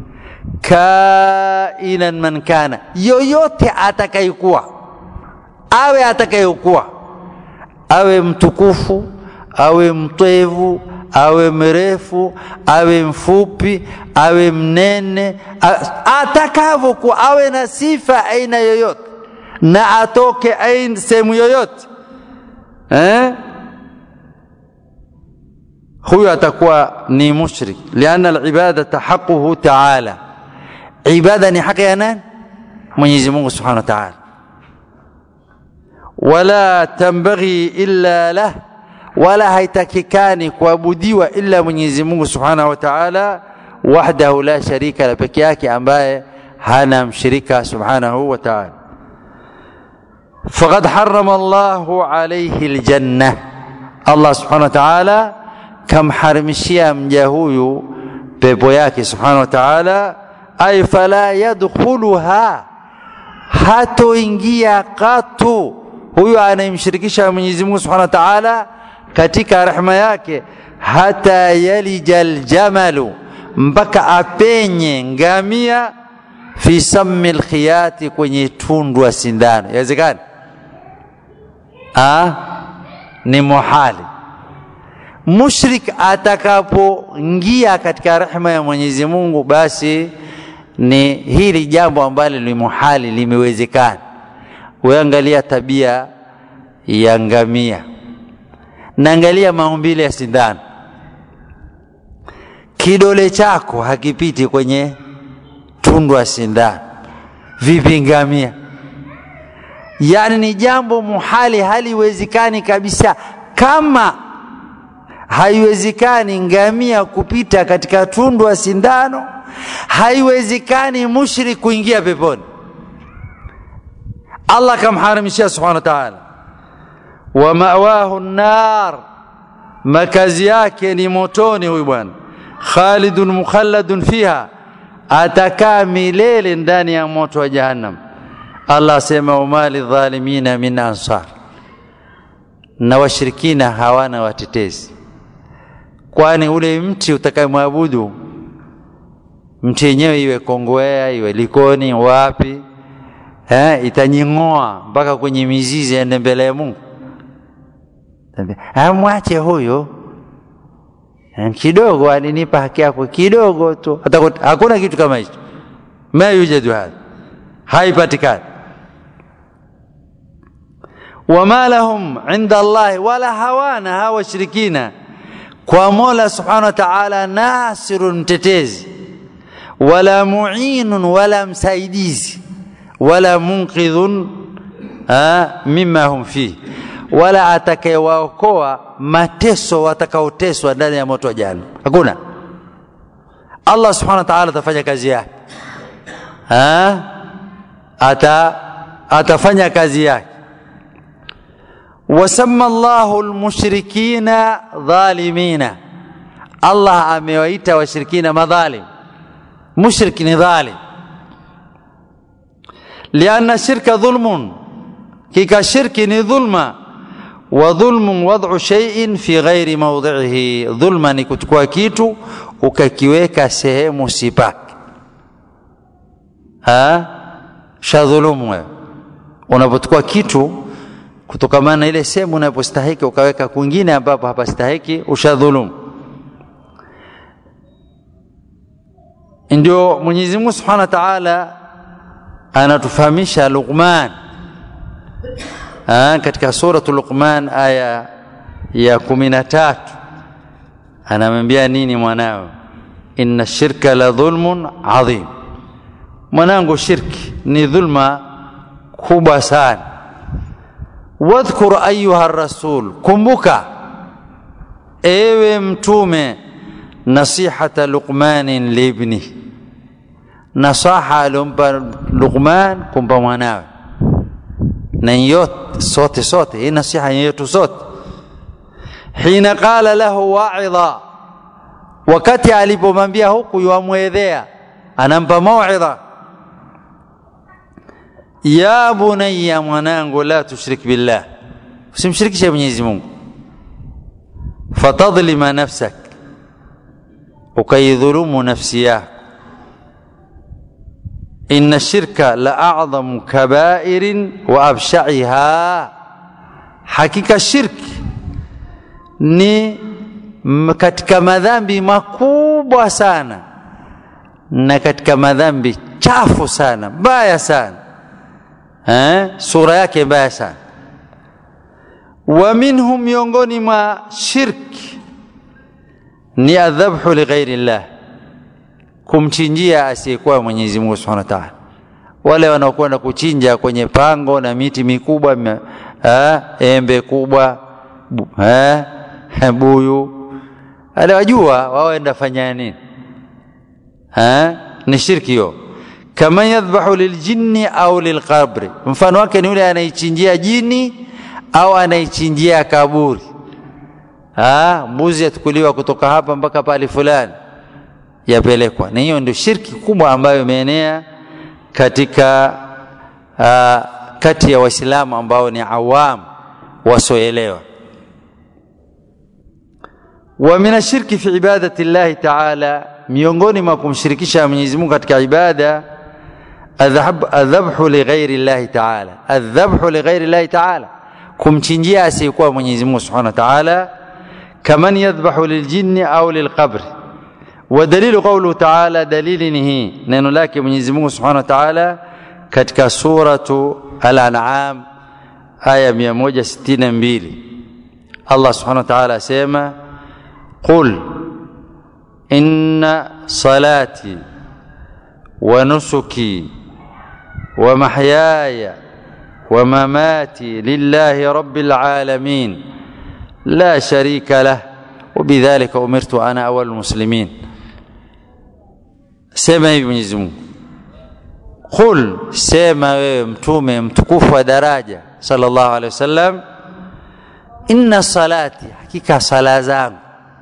kainan man kana, yoyote atakayekuwa, awe atakayekuwa, awe mtukufu, awe mtwevu, awe mrefu awe mfupi awe mnene atakavyokuwa awe na sifa aina yoyote na atoke aina sehemu yoyote eh? huyo atakuwa ni mushrik lianna alibadata haquhu taala ibada ni haki ya nani mwenyezi mungu subhanahu wa taala wala tambaghi illa lah wala haitakikani kuabudiwa ila Mwenyezi Mungu Subhanahu wa Ta'ala wahdahu la sharika la peke yake ambaye hana mshirika Subhanahu wa Ta'ala faqad harrama Allahu alayhi aljanna Allah Subhanahu wa Ta'ala kamharimishia mja huyu pepo yake Subhanahu wa Ta'ala ay fala yadkhuluha hatoingia katu huyo anayemshirikisha Mwenyezi Mungu Subhanahu wa Ta'ala katika rehema yake hata yalija aljamalu mpaka apenye ngamia fi sammi alkhiyati kwenye tundu wa sindano yawezekana ah ni muhali mushrik atakapoingia katika rehema ya Mwenyezi Mungu basi ni hili jambo ambalo ni muhali limewezekana weangalia tabia ya ngamia naangalia maumbile ya sindano kidole chako hakipiti kwenye tundu wa sindano vipi ngamia yani ni jambo muhali haliwezekani kabisa kama haiwezekani ngamia kupita katika tundu wa sindano haiwezekani mushrik kuingia peponi Allah kamharamishia subhanahu wa ta'ala wa mawahu nar makazi yake ni motoni huyu bwana khalidun mukhalladun fiha atakaa milele ndani ya moto wa jahannam Allah asema umali dhalimina min ansar na washirikina hawana watetezi kwani ule mti utakayemwabudu mti yenyewe iwe Kongowea iwe Likoni wapi eh, itanying'oa mpaka kwenye mizizi ende mbele ya Mungu. Amwache huyo kidogo, alinipa haki yako kidogo tu, hakuna kitu kama hicho. Ma yujadu hadha, haipatikani. wama lahum inda Allahi, wala hawana hawa washirikina kwa Mola subhanahu wa ta'ala nasirun, mtetezi wala muinun, wala msaidizi wala munqidhun mimma hum fihi, wala atakayewaokoa mateso watakaoteswa ndani ya moto wa jahannam. Hakuna. Allah subhanahu wa ta'ala atafanya kazi yake, ata atafanya kazi yake. Wasamma Allahu almushrikina dhalimina, Allah amewaita washirikina madhalim. Mushrik ni dhalim lianna shirka dhulmun, kika shirki ni dhulma. Wa dhulmun wad'u shay'in fi ghairi mawdhihi, dhulma ni kuchukua kitu ukakiweka sehemu sipaki. Ha, shadhulumu wewe unapochukua kitu kutokamana na ile sehemu unapostahiki ukaweka kwingine ambapo hapastahiki, ushadhulumu. Ndio Mwenyezi Mungu Subhanahu wa Ta'ala anatufahamisha Luqman katika suratu Luqman aya ya kumi na tatu anamwambia nini mwanawe? inna shirka la dhulmun adhim, mwanangu, shirki ni dhulma kubwa sana. Wadhkur ayuha rasul, kumbuka ewe mtume, nasihata Luqmanin libni nasaha aliompa Luqman kumpa mwanawe, na yote sote sote, hii nasiha yetu sote. Hina qala lahu wa'idha, wakati alipomwambia huku yuamwedhea, anampa mauidha, ya bunayya, mwanangu, la tushrik billah, usimshirikishe Mwenyezi Mungu, fatadhlima nafsak, ukaidhulumu nafsi yako inna shirka la a'dhamu kabairin wa absha'iha, hakika shirki ni katika madhambi makubwa sana na katika madhambi chafu sana mbaya sana eh, sura yake mbaya sana. Wa minhum, miongoni mwa shirki ni adhabhu lighairi llah kumchinjia asiyekuwa Mwenyezi Mungu Subhanahu wa Ta'ala. Wale wanaokwenda kuchinja kwenye pango na miti mikubwa, eh, embe kubwa, eh, buyu aliwajua waenda fanya nini ha? ni shirki hiyo kama yadhbahu liljinni au lilqabri mfano wake ni yule anaichinjia jini au anaichinjia kaburi ha? mbuzi yatukuliwa kutoka hapa mpaka pale fulani yapelekwa na hiyo ndio shirki kubwa ambayo imeenea katika uh, kati ya waislamu ambao ni awam wasioelewa wa min ashirki fi ibadati llahi taala miongoni mwa kumshirikisha Mwenyezi Mungu katika ibada adhabhu lighairi llahi taala adhabhu lighairi llahi taala kumchinjia asiyekuwa Mwenyezi Mungu subhanahu wa taala kaman yadhbahu liljinni au lilqabri ودليل قوله تعالى دليل نهي neno lake Mwenyezi Mungu Subhanahu wa Ta'ala katika suratu Al-An'am aya 162 Allah Subhanahu wa Ta'ala asema qul inna salati wa nusuki wa mahyaya wa mamati lillahi rabbil alamin la sharika lah وبذلك أمرت أنا أول المسلمين sema hivi Mwenyezi Mungu qul sema wewe mtume mtukufu wa daraja sallallahu alaihi wasallam inna salati hakika sala zangu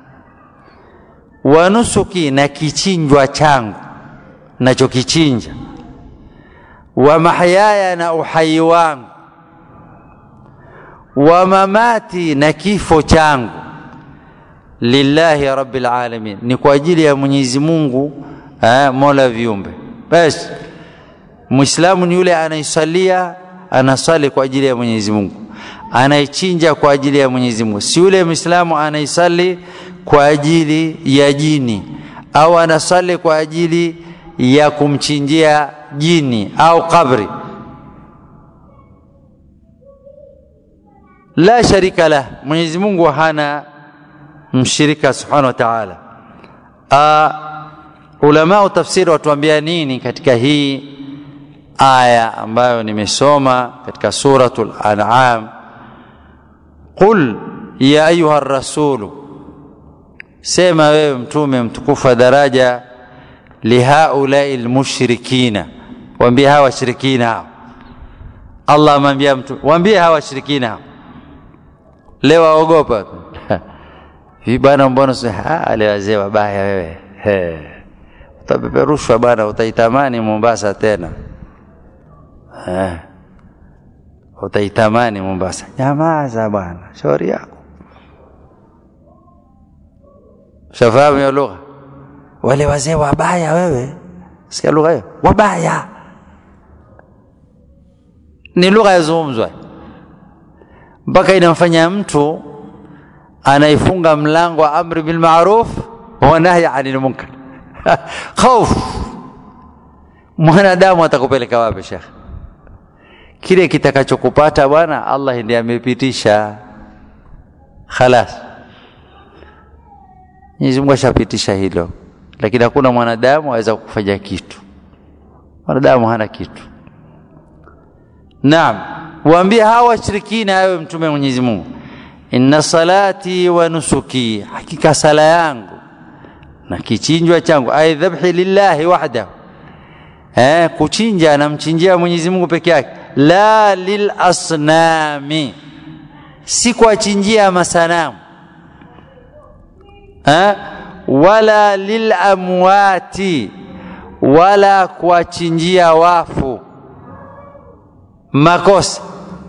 wa nusuki na kichinjwa changu nachokichinja wa mahyaya na uhai wangu wa mamati na kifo changu lillahi rabbil alamin ni kwa ajili ya Mwenyezi Mungu eh, mola viumbe basi muislamu ni yule anaisalia anasali kwa ajili ya Mwenyezi Mungu anaichinja kwa ajili ya Mwenyezi Mungu si yule muislamu anaisali kwa ajili ya jini au anasali kwa ajili ya kumchinjia jini au kabri la sharika lah Mwenyezi Mungu hana mshirika subhanahu wa ta'ala ulama wa tafsiri watuambia nini katika hii aya ambayo nimesoma katika suratul an'am qul ya ayuha rasulu sema wewe mtume mtukufu wa daraja lihaulai lmushrikina waambie hawa washirikina hao allah amwambia mtu waambie hawa washirikina hao leo waogopa hivi bwana mbona wale wazee wabaya wewe utapeperushwa bwana utaitamani Mombasa tena eh utaitamani Mombasa nyamaza bwana shauri yako shafahamu hiyo lugha wale wazee wabaya wewe sikia lugha hiyo wabaya ni lugha yazungumzwa mpaka inamfanya mtu anaifunga mlango wa amri bil ma'ruf wa nahy 'anil munkar hofu mwanadamu atakupeleka wapi shekh kile kitakachokupata bwana Allah ndiye amepitisha khalas Mwenyezi Mungu ashapitisha hilo lakini hakuna mwanadamu aweza kufanya kitu mwanadamu hana kitu Naam waambie hawa washirikina awe mtume Mwenyezi Mungu inna salati wa nusuki hakika sala yangu na kichinjwa changu ay dhabhi lillahi wahdahu eh kuchinja namchinjia Mwenyezi Mungu peke yake la lil asnami si kuachinjia masanamu eh wala lil amwati wala kuachinjia wafu makosa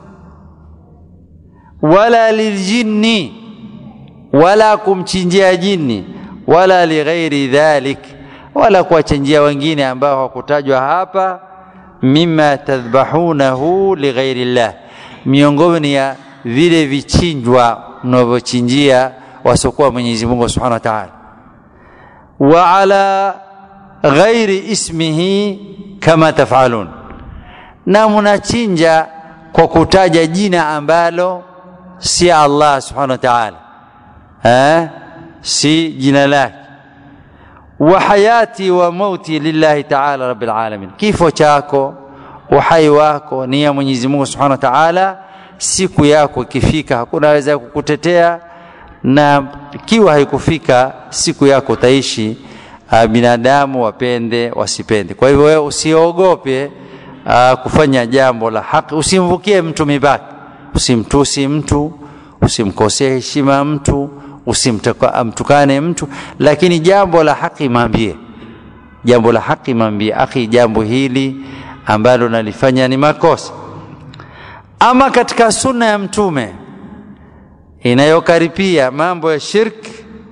wala liljinni wala kumchinjia jini wala lighairi dhalik wala kuwachinjia wengine ambao hawakutajwa hapa mima tadhbahunahu lighairi llah miongoni ya vile vichinjwa mnavyochinjia wasiokuwa Mwenyezi Mungu Subhanahu wa Ta'ala wa ala ghairi ismihi kama tafalun na mnachinja kwa kutaja jina ambalo si Allah Subhanahu wa Ta'ala eh si jina lake wa hayati wa mauti lillahi ta'ala rabbil alamin kifo chako uhai wako ni ya Mwenyezi Mungu Subhanahu wa Ta'ala siku yako ikifika hakuna aweza kukutetea na ikiwa haikufika siku yako utaishi uh, binadamu wapende wasipende kwa hivyo wewe usiogope uh, kufanya jambo la haki usimvukie mtu mipaka usimtusi mtu usimkosee heshima mtu usimtukane mtu lakini jambo la haki mwambie jambo la haki mwambie akhi jambo hili ambalo nalifanya ni makosa ama katika sunna ya mtume inayokaripia mambo ya shirk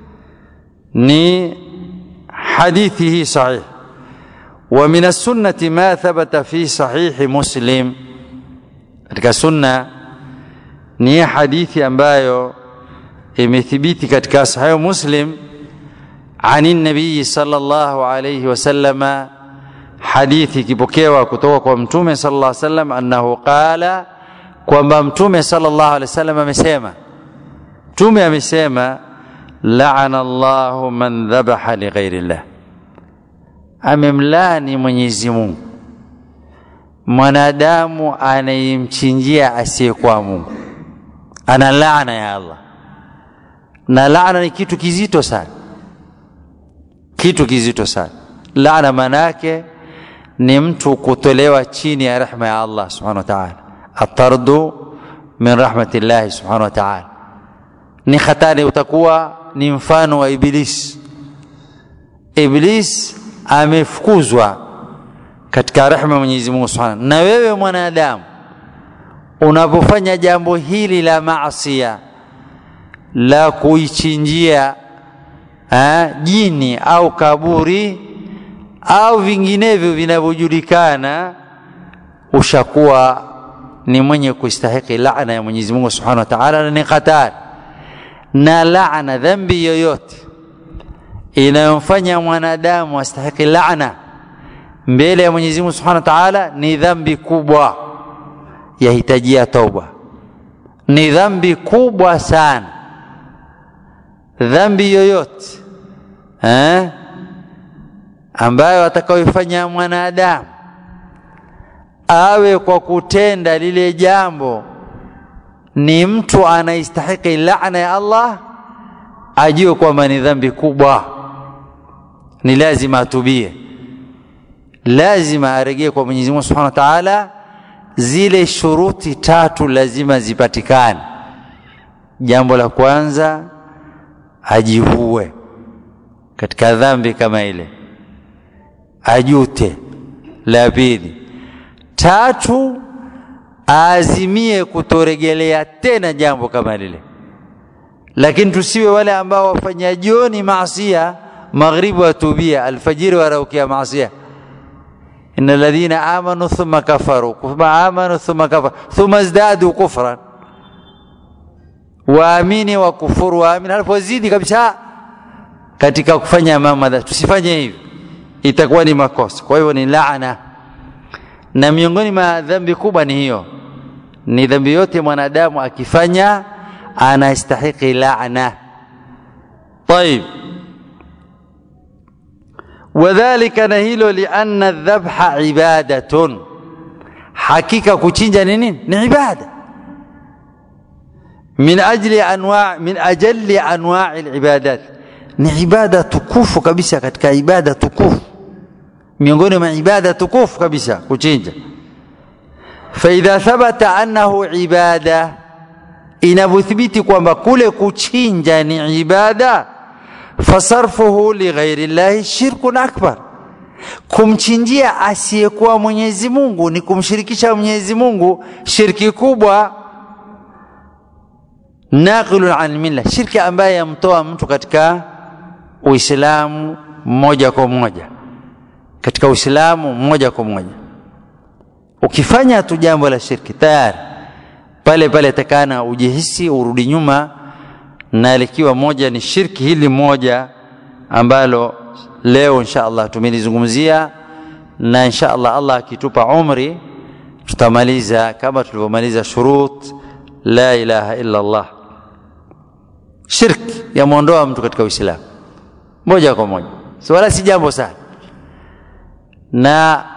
ni hadithi hii sahih wa min as-sunnati ma thabata fi sahihi muslim katika sunna ni hadithi ambayo imethibiti katika sahihi muslim عن النبي صلى الله عليه وسلم حديث kipokewa kutoka kwa mtume صلى الله عليه وسلم annahu qala kwamba mtume صلى الله عليه وسلم amesema mtume amesema laana Allahu man dhabaha lighairi llah amemlani Mwenyezi Mungu mwanadamu anayemchinjia asiyekuwa Mungu ana laana ya Allah na laana ni kitu kizito sana kitu kizito sana laana manake ni mtu kutolewa chini ya rehma ya Allah subhanahu wa ta'ala atardu min rahmatillahi subhanahu wa ta'ala ni hatari utakuwa ni mfano wa iblis iblis amefukuzwa katika rehma ya Mwenyezi Mungu Subhanahu na wewe mwanadamu unapofanya jambo hili la maasiya la kuichinjia ha, jini au kaburi au vinginevyo vinavyojulikana ushakuwa ni mwenye kustahiki laana ya Mwenyezi Mungu Subhanahu wa Ta'ala na ni hatari na laana dhambi yoyote inayomfanya mwanadamu astahiki laana mbele ya Mwenyezi Mungu Subhanahu wa Ta'ala ni dhambi kubwa yahitajia toba ni dhambi kubwa sana dhambi yoyote eh ambayo atakayoifanya mwanadamu awe kwa kutenda lile jambo ni mtu anaistahiki laana ya Allah ajue kwamba ni dhambi kubwa ni lazima atubie lazima aregee kwa Mwenyezi Mungu Subhanahu wa Ta'ala zile shuruti tatu lazima zipatikane jambo la kwanza ajivue katika dhambi kama ile ajute la pili tatu aazimie kutoregelea tena jambo kama lile lakini tusiwe wale ambao wafanya jioni maasia maghribi watubia alfajiri waraukia maasia إن الذين آمنوا ثم كفروا ثم آمنوا ثم كفروا ثم ازدادوا كفرا waamini wakufuru waamini halafu wazidi kabisa katika kufanya mambo tusifanye hivi itakuwa ni makosa kwa hivyo ni laana na miongoni mwa dhambi kubwa ni hiyo ni dhambi yote mwanadamu akifanya anastahiki laana طيب وذلك نهيلو لأن الذبح عبادة حقيقة كوتشينجا نينين عبادة من أجل أنواع من أجل أنواع العبادات ni ibada tukufu kabisa katika ibada tukufu miongoni mwa ibada tukufu kabisa kuchinja faidha thabata annahu ibada inavyothibiti kwamba kule kuchinja ni ibada fasarfuhu lighairi llahi shirkun akbar kumchinjia asiyekuwa mwenyezi mungu ni kumshirikisha mwenyezi mungu shirki kubwa naqilun an milla shirki ambaye yamtoa mtu katika uislamu moja kwa moja katika uislamu moja kwa moja ukifanya tu jambo la shirki tayari pale pale takana ujihisi urudi nyuma na likiwa moja ni shirki hili moja ambalo leo insha Allah tumelizungumzia na insha Allah Allah akitupa umri tutamaliza kama tulivyomaliza shurut la ilaha illa Allah shirki yamwondoa mtu katika uislamu moja kwa moja so, wala si jambo sana na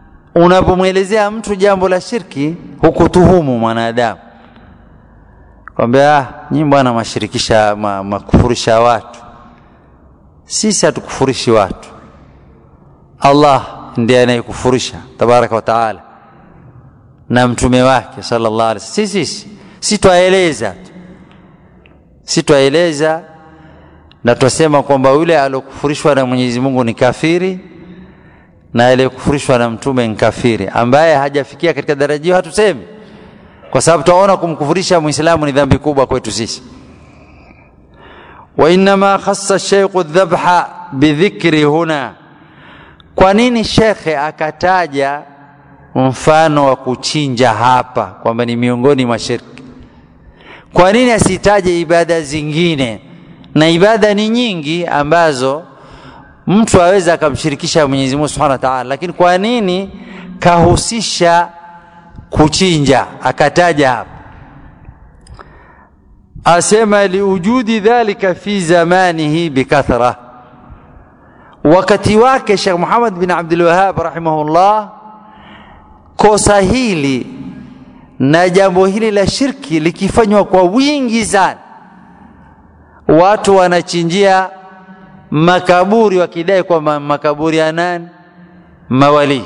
unapomwelezea mtu jambo la shirki hukutuhumu mwanadamu kwambia ah, nyinyi bwana mashirikisha ma, makufurisha watu sisi hatukufurishi watu allah ndiye anayekufurisha tabaraka wa taala na mtume wake sallallahu alaihi wasallam sisi sisi si twaeleza tu si twaeleza na twasema kwamba yule aliokufurishwa na mwenyezi mungu ni kafiri na aliyekufurishwa na mtume ni kafiri ambaye hajafikia katika daraja hiyo hatusemi kwa sababu twaona kumkufurisha mwislamu ni dhambi kubwa kwetu sisi wainama khassa sheikhu dhabha bidhikri huna kwa nini shekhe akataja mfano wa kuchinja hapa kwamba ni miongoni mwa shirki kwa nini asitaje ibada zingine na ibada ni nyingi ambazo mtu aweza akamshirikisha mwenyezi mungu subhanahu wa taala lakini kwa nini kahusisha kuchinja akataja hapa asema liujudi dhalika fi zamanihi bikathra wakati wake shekh muhamad bin abdulwahab rahimahullah kosa hili na jambo hili la shirki likifanywa kwa wingi sana watu wanachinjia makaburi wakidai kwamba makaburi ya nani mawalii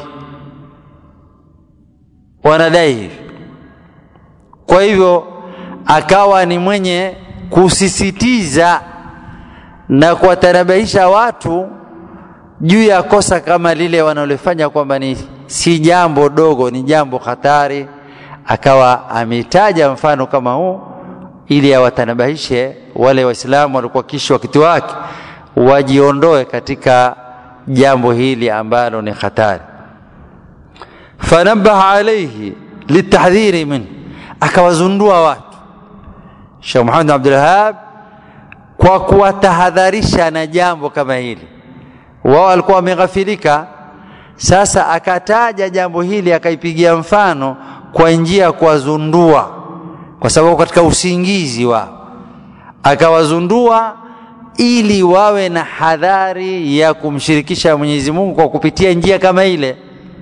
wanadai hivi kwa hivyo akawa ni mwenye kusisitiza na kuwatanabahisha watu juu ya kosa kama lile wanalofanya kwamba ni si jambo dogo ni jambo hatari akawa ametaja mfano kama huu ili awatanabahishe wale waislamu walikuwa kishi wakati wake wajiondoe katika jambo hili ambalo ni hatari fanabaha alaihi litahdhiri min akawazundua watu Sheikh Muhammad Abdulwahab kwa kuwatahadharisha na jambo kama hili wao walikuwa wameghafilika sasa akataja jambo hili akaipigia mfano kwa njia ya kuwazundua kwa sababu katika usingizi wao akawazundua ili wawe na hadhari ya kumshirikisha Mwenyezi Mungu kwa kupitia njia kama ile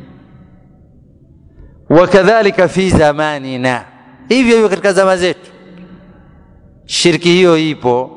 wakadhalika fi zamanina hivyo hivyo katika zama zetu shirki hiyo ipo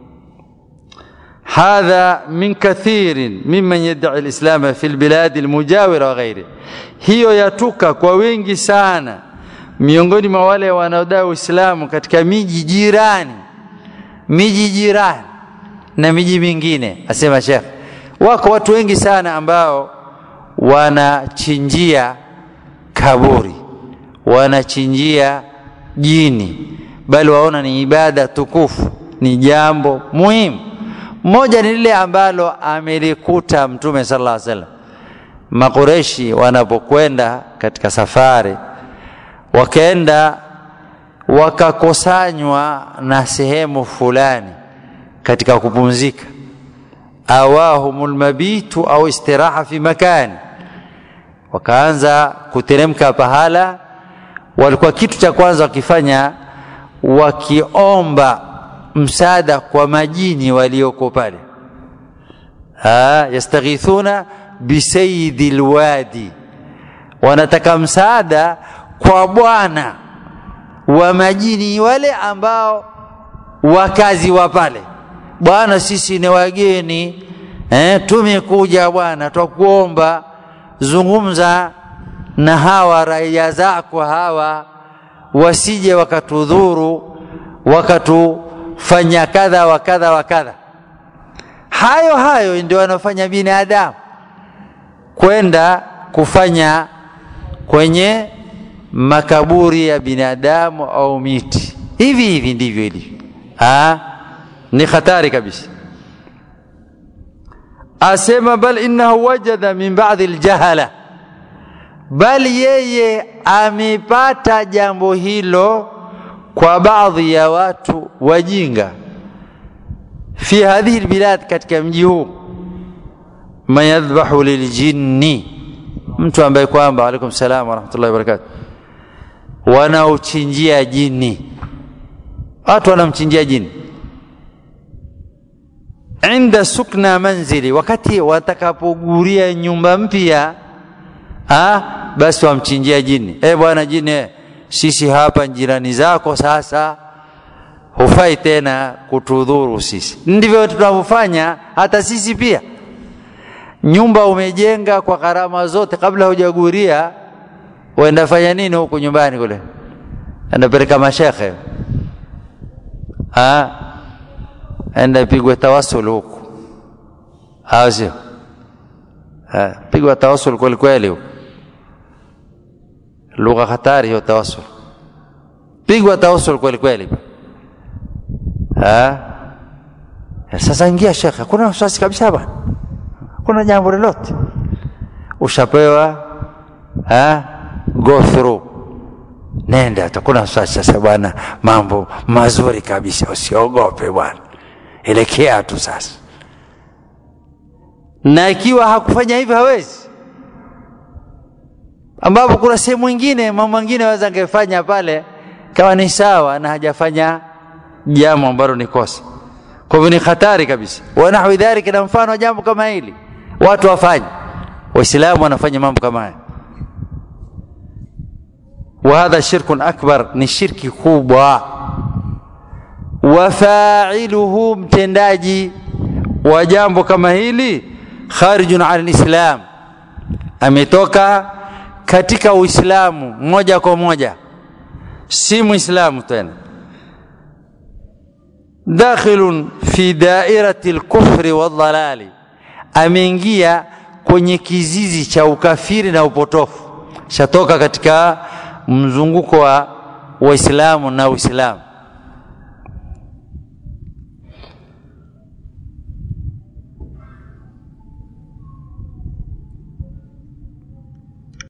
hadha min kathirin mimman yadai alislama fi lbiladi almujawira wa ghairi hiyo yatuka kwa wengi sana miongoni mwa wale wanaodai uislamu katika miji jirani miji jirani na miji mingine asema shekh wako watu wengi sana ambao wanachinjia kaburi wanachinjia jini bali waona ni ibada tukufu ni jambo muhimu moja ni lile ambalo amelikuta mtume sallallahu alaihi wasallam makureshi wanapokwenda katika safari wakaenda wakakosanywa na sehemu fulani katika kupumzika awahumul mabitu au istiraha fi makani wakaanza kuteremka pahala walikuwa kitu cha kwanza wakifanya wakiomba msaada kwa majini walioko pale yastaghithuna bisayidi lwadi wanataka msaada kwa bwana wa majini wale ambao wakazi wa pale bwana sisi ni wageni eh, tumekuja bwana twakuomba zungumza na hawa raia zako hawa wasije wakatudhuru wakatufanya kadha wa kadha wa kadha hayo hayo ndio wanafanya binadamu kwenda kufanya kwenye makaburi ya binadamu au miti hivi hivi ndivyo ilivyo ni hatari kabisa asema bal innahu wajada min ba'dhi aljahala bal yeye amepata jambo hilo kwa baadhi ya watu wajinga fi hadhihi albilad katika mji huu man yadhbahu liljinni mtu ambaye kwamba alaikum salam wa rahmatullahi wa barakatuh wanaochinjia jini watu wanamchinjia jini inda sukna manzili wakati watakapoguria nyumba mpya basi wamchinjia jini e bwana jini sisi hapa jirani zako sasa hufai tena kutudhuru sisi. Ndivyo tunavyofanya hata sisi pia. Nyumba umejenga kwa gharama zote, kabla hujaguria, uenda fanya nini huku nyumbani kule? Enda peleka mashekhe, ha enda pigwe tawasul huku, au sio? Pigwa tawasul kweli kweli huku, lugha hatari hiyo tawasul, pigwa tawasul kweli kweli. Ha? Sasa ingia shekhe, kuna wasiwasi kabisa bwana, kuna jambo lolote ushapewa, ha? go through, nenda, hakuna wasiwasi. Sasa bwana, mambo mazuri kabisa, usiogope bwana, elekea tu sasa. Na ikiwa hakufanya hivyo hawezi, ambapo kuna sehemu nyingine, mambo mengine aweza angefanya pale kama ni sawa na hajafanya jambo ambalo ni kosa. Kwa hivyo ni hatari kabisa. wa nahwi dhalika, na mfano jambo kama hili watu wafanye, Waislamu wanafanya mambo kama haya. wa hadha shirkun akbar, ni shirki kubwa. wa fa'iluhu, mtendaji wa jambo kama hili kharijun an alislam, ametoka katika Uislamu moja kwa moja, si Muislamu tena dakhilun fi dairati lkufri waldhalali, ameingia kwenye kizizi cha ukafiri na upotofu, shatoka katika mzunguko wa Waislamu na Uislamu.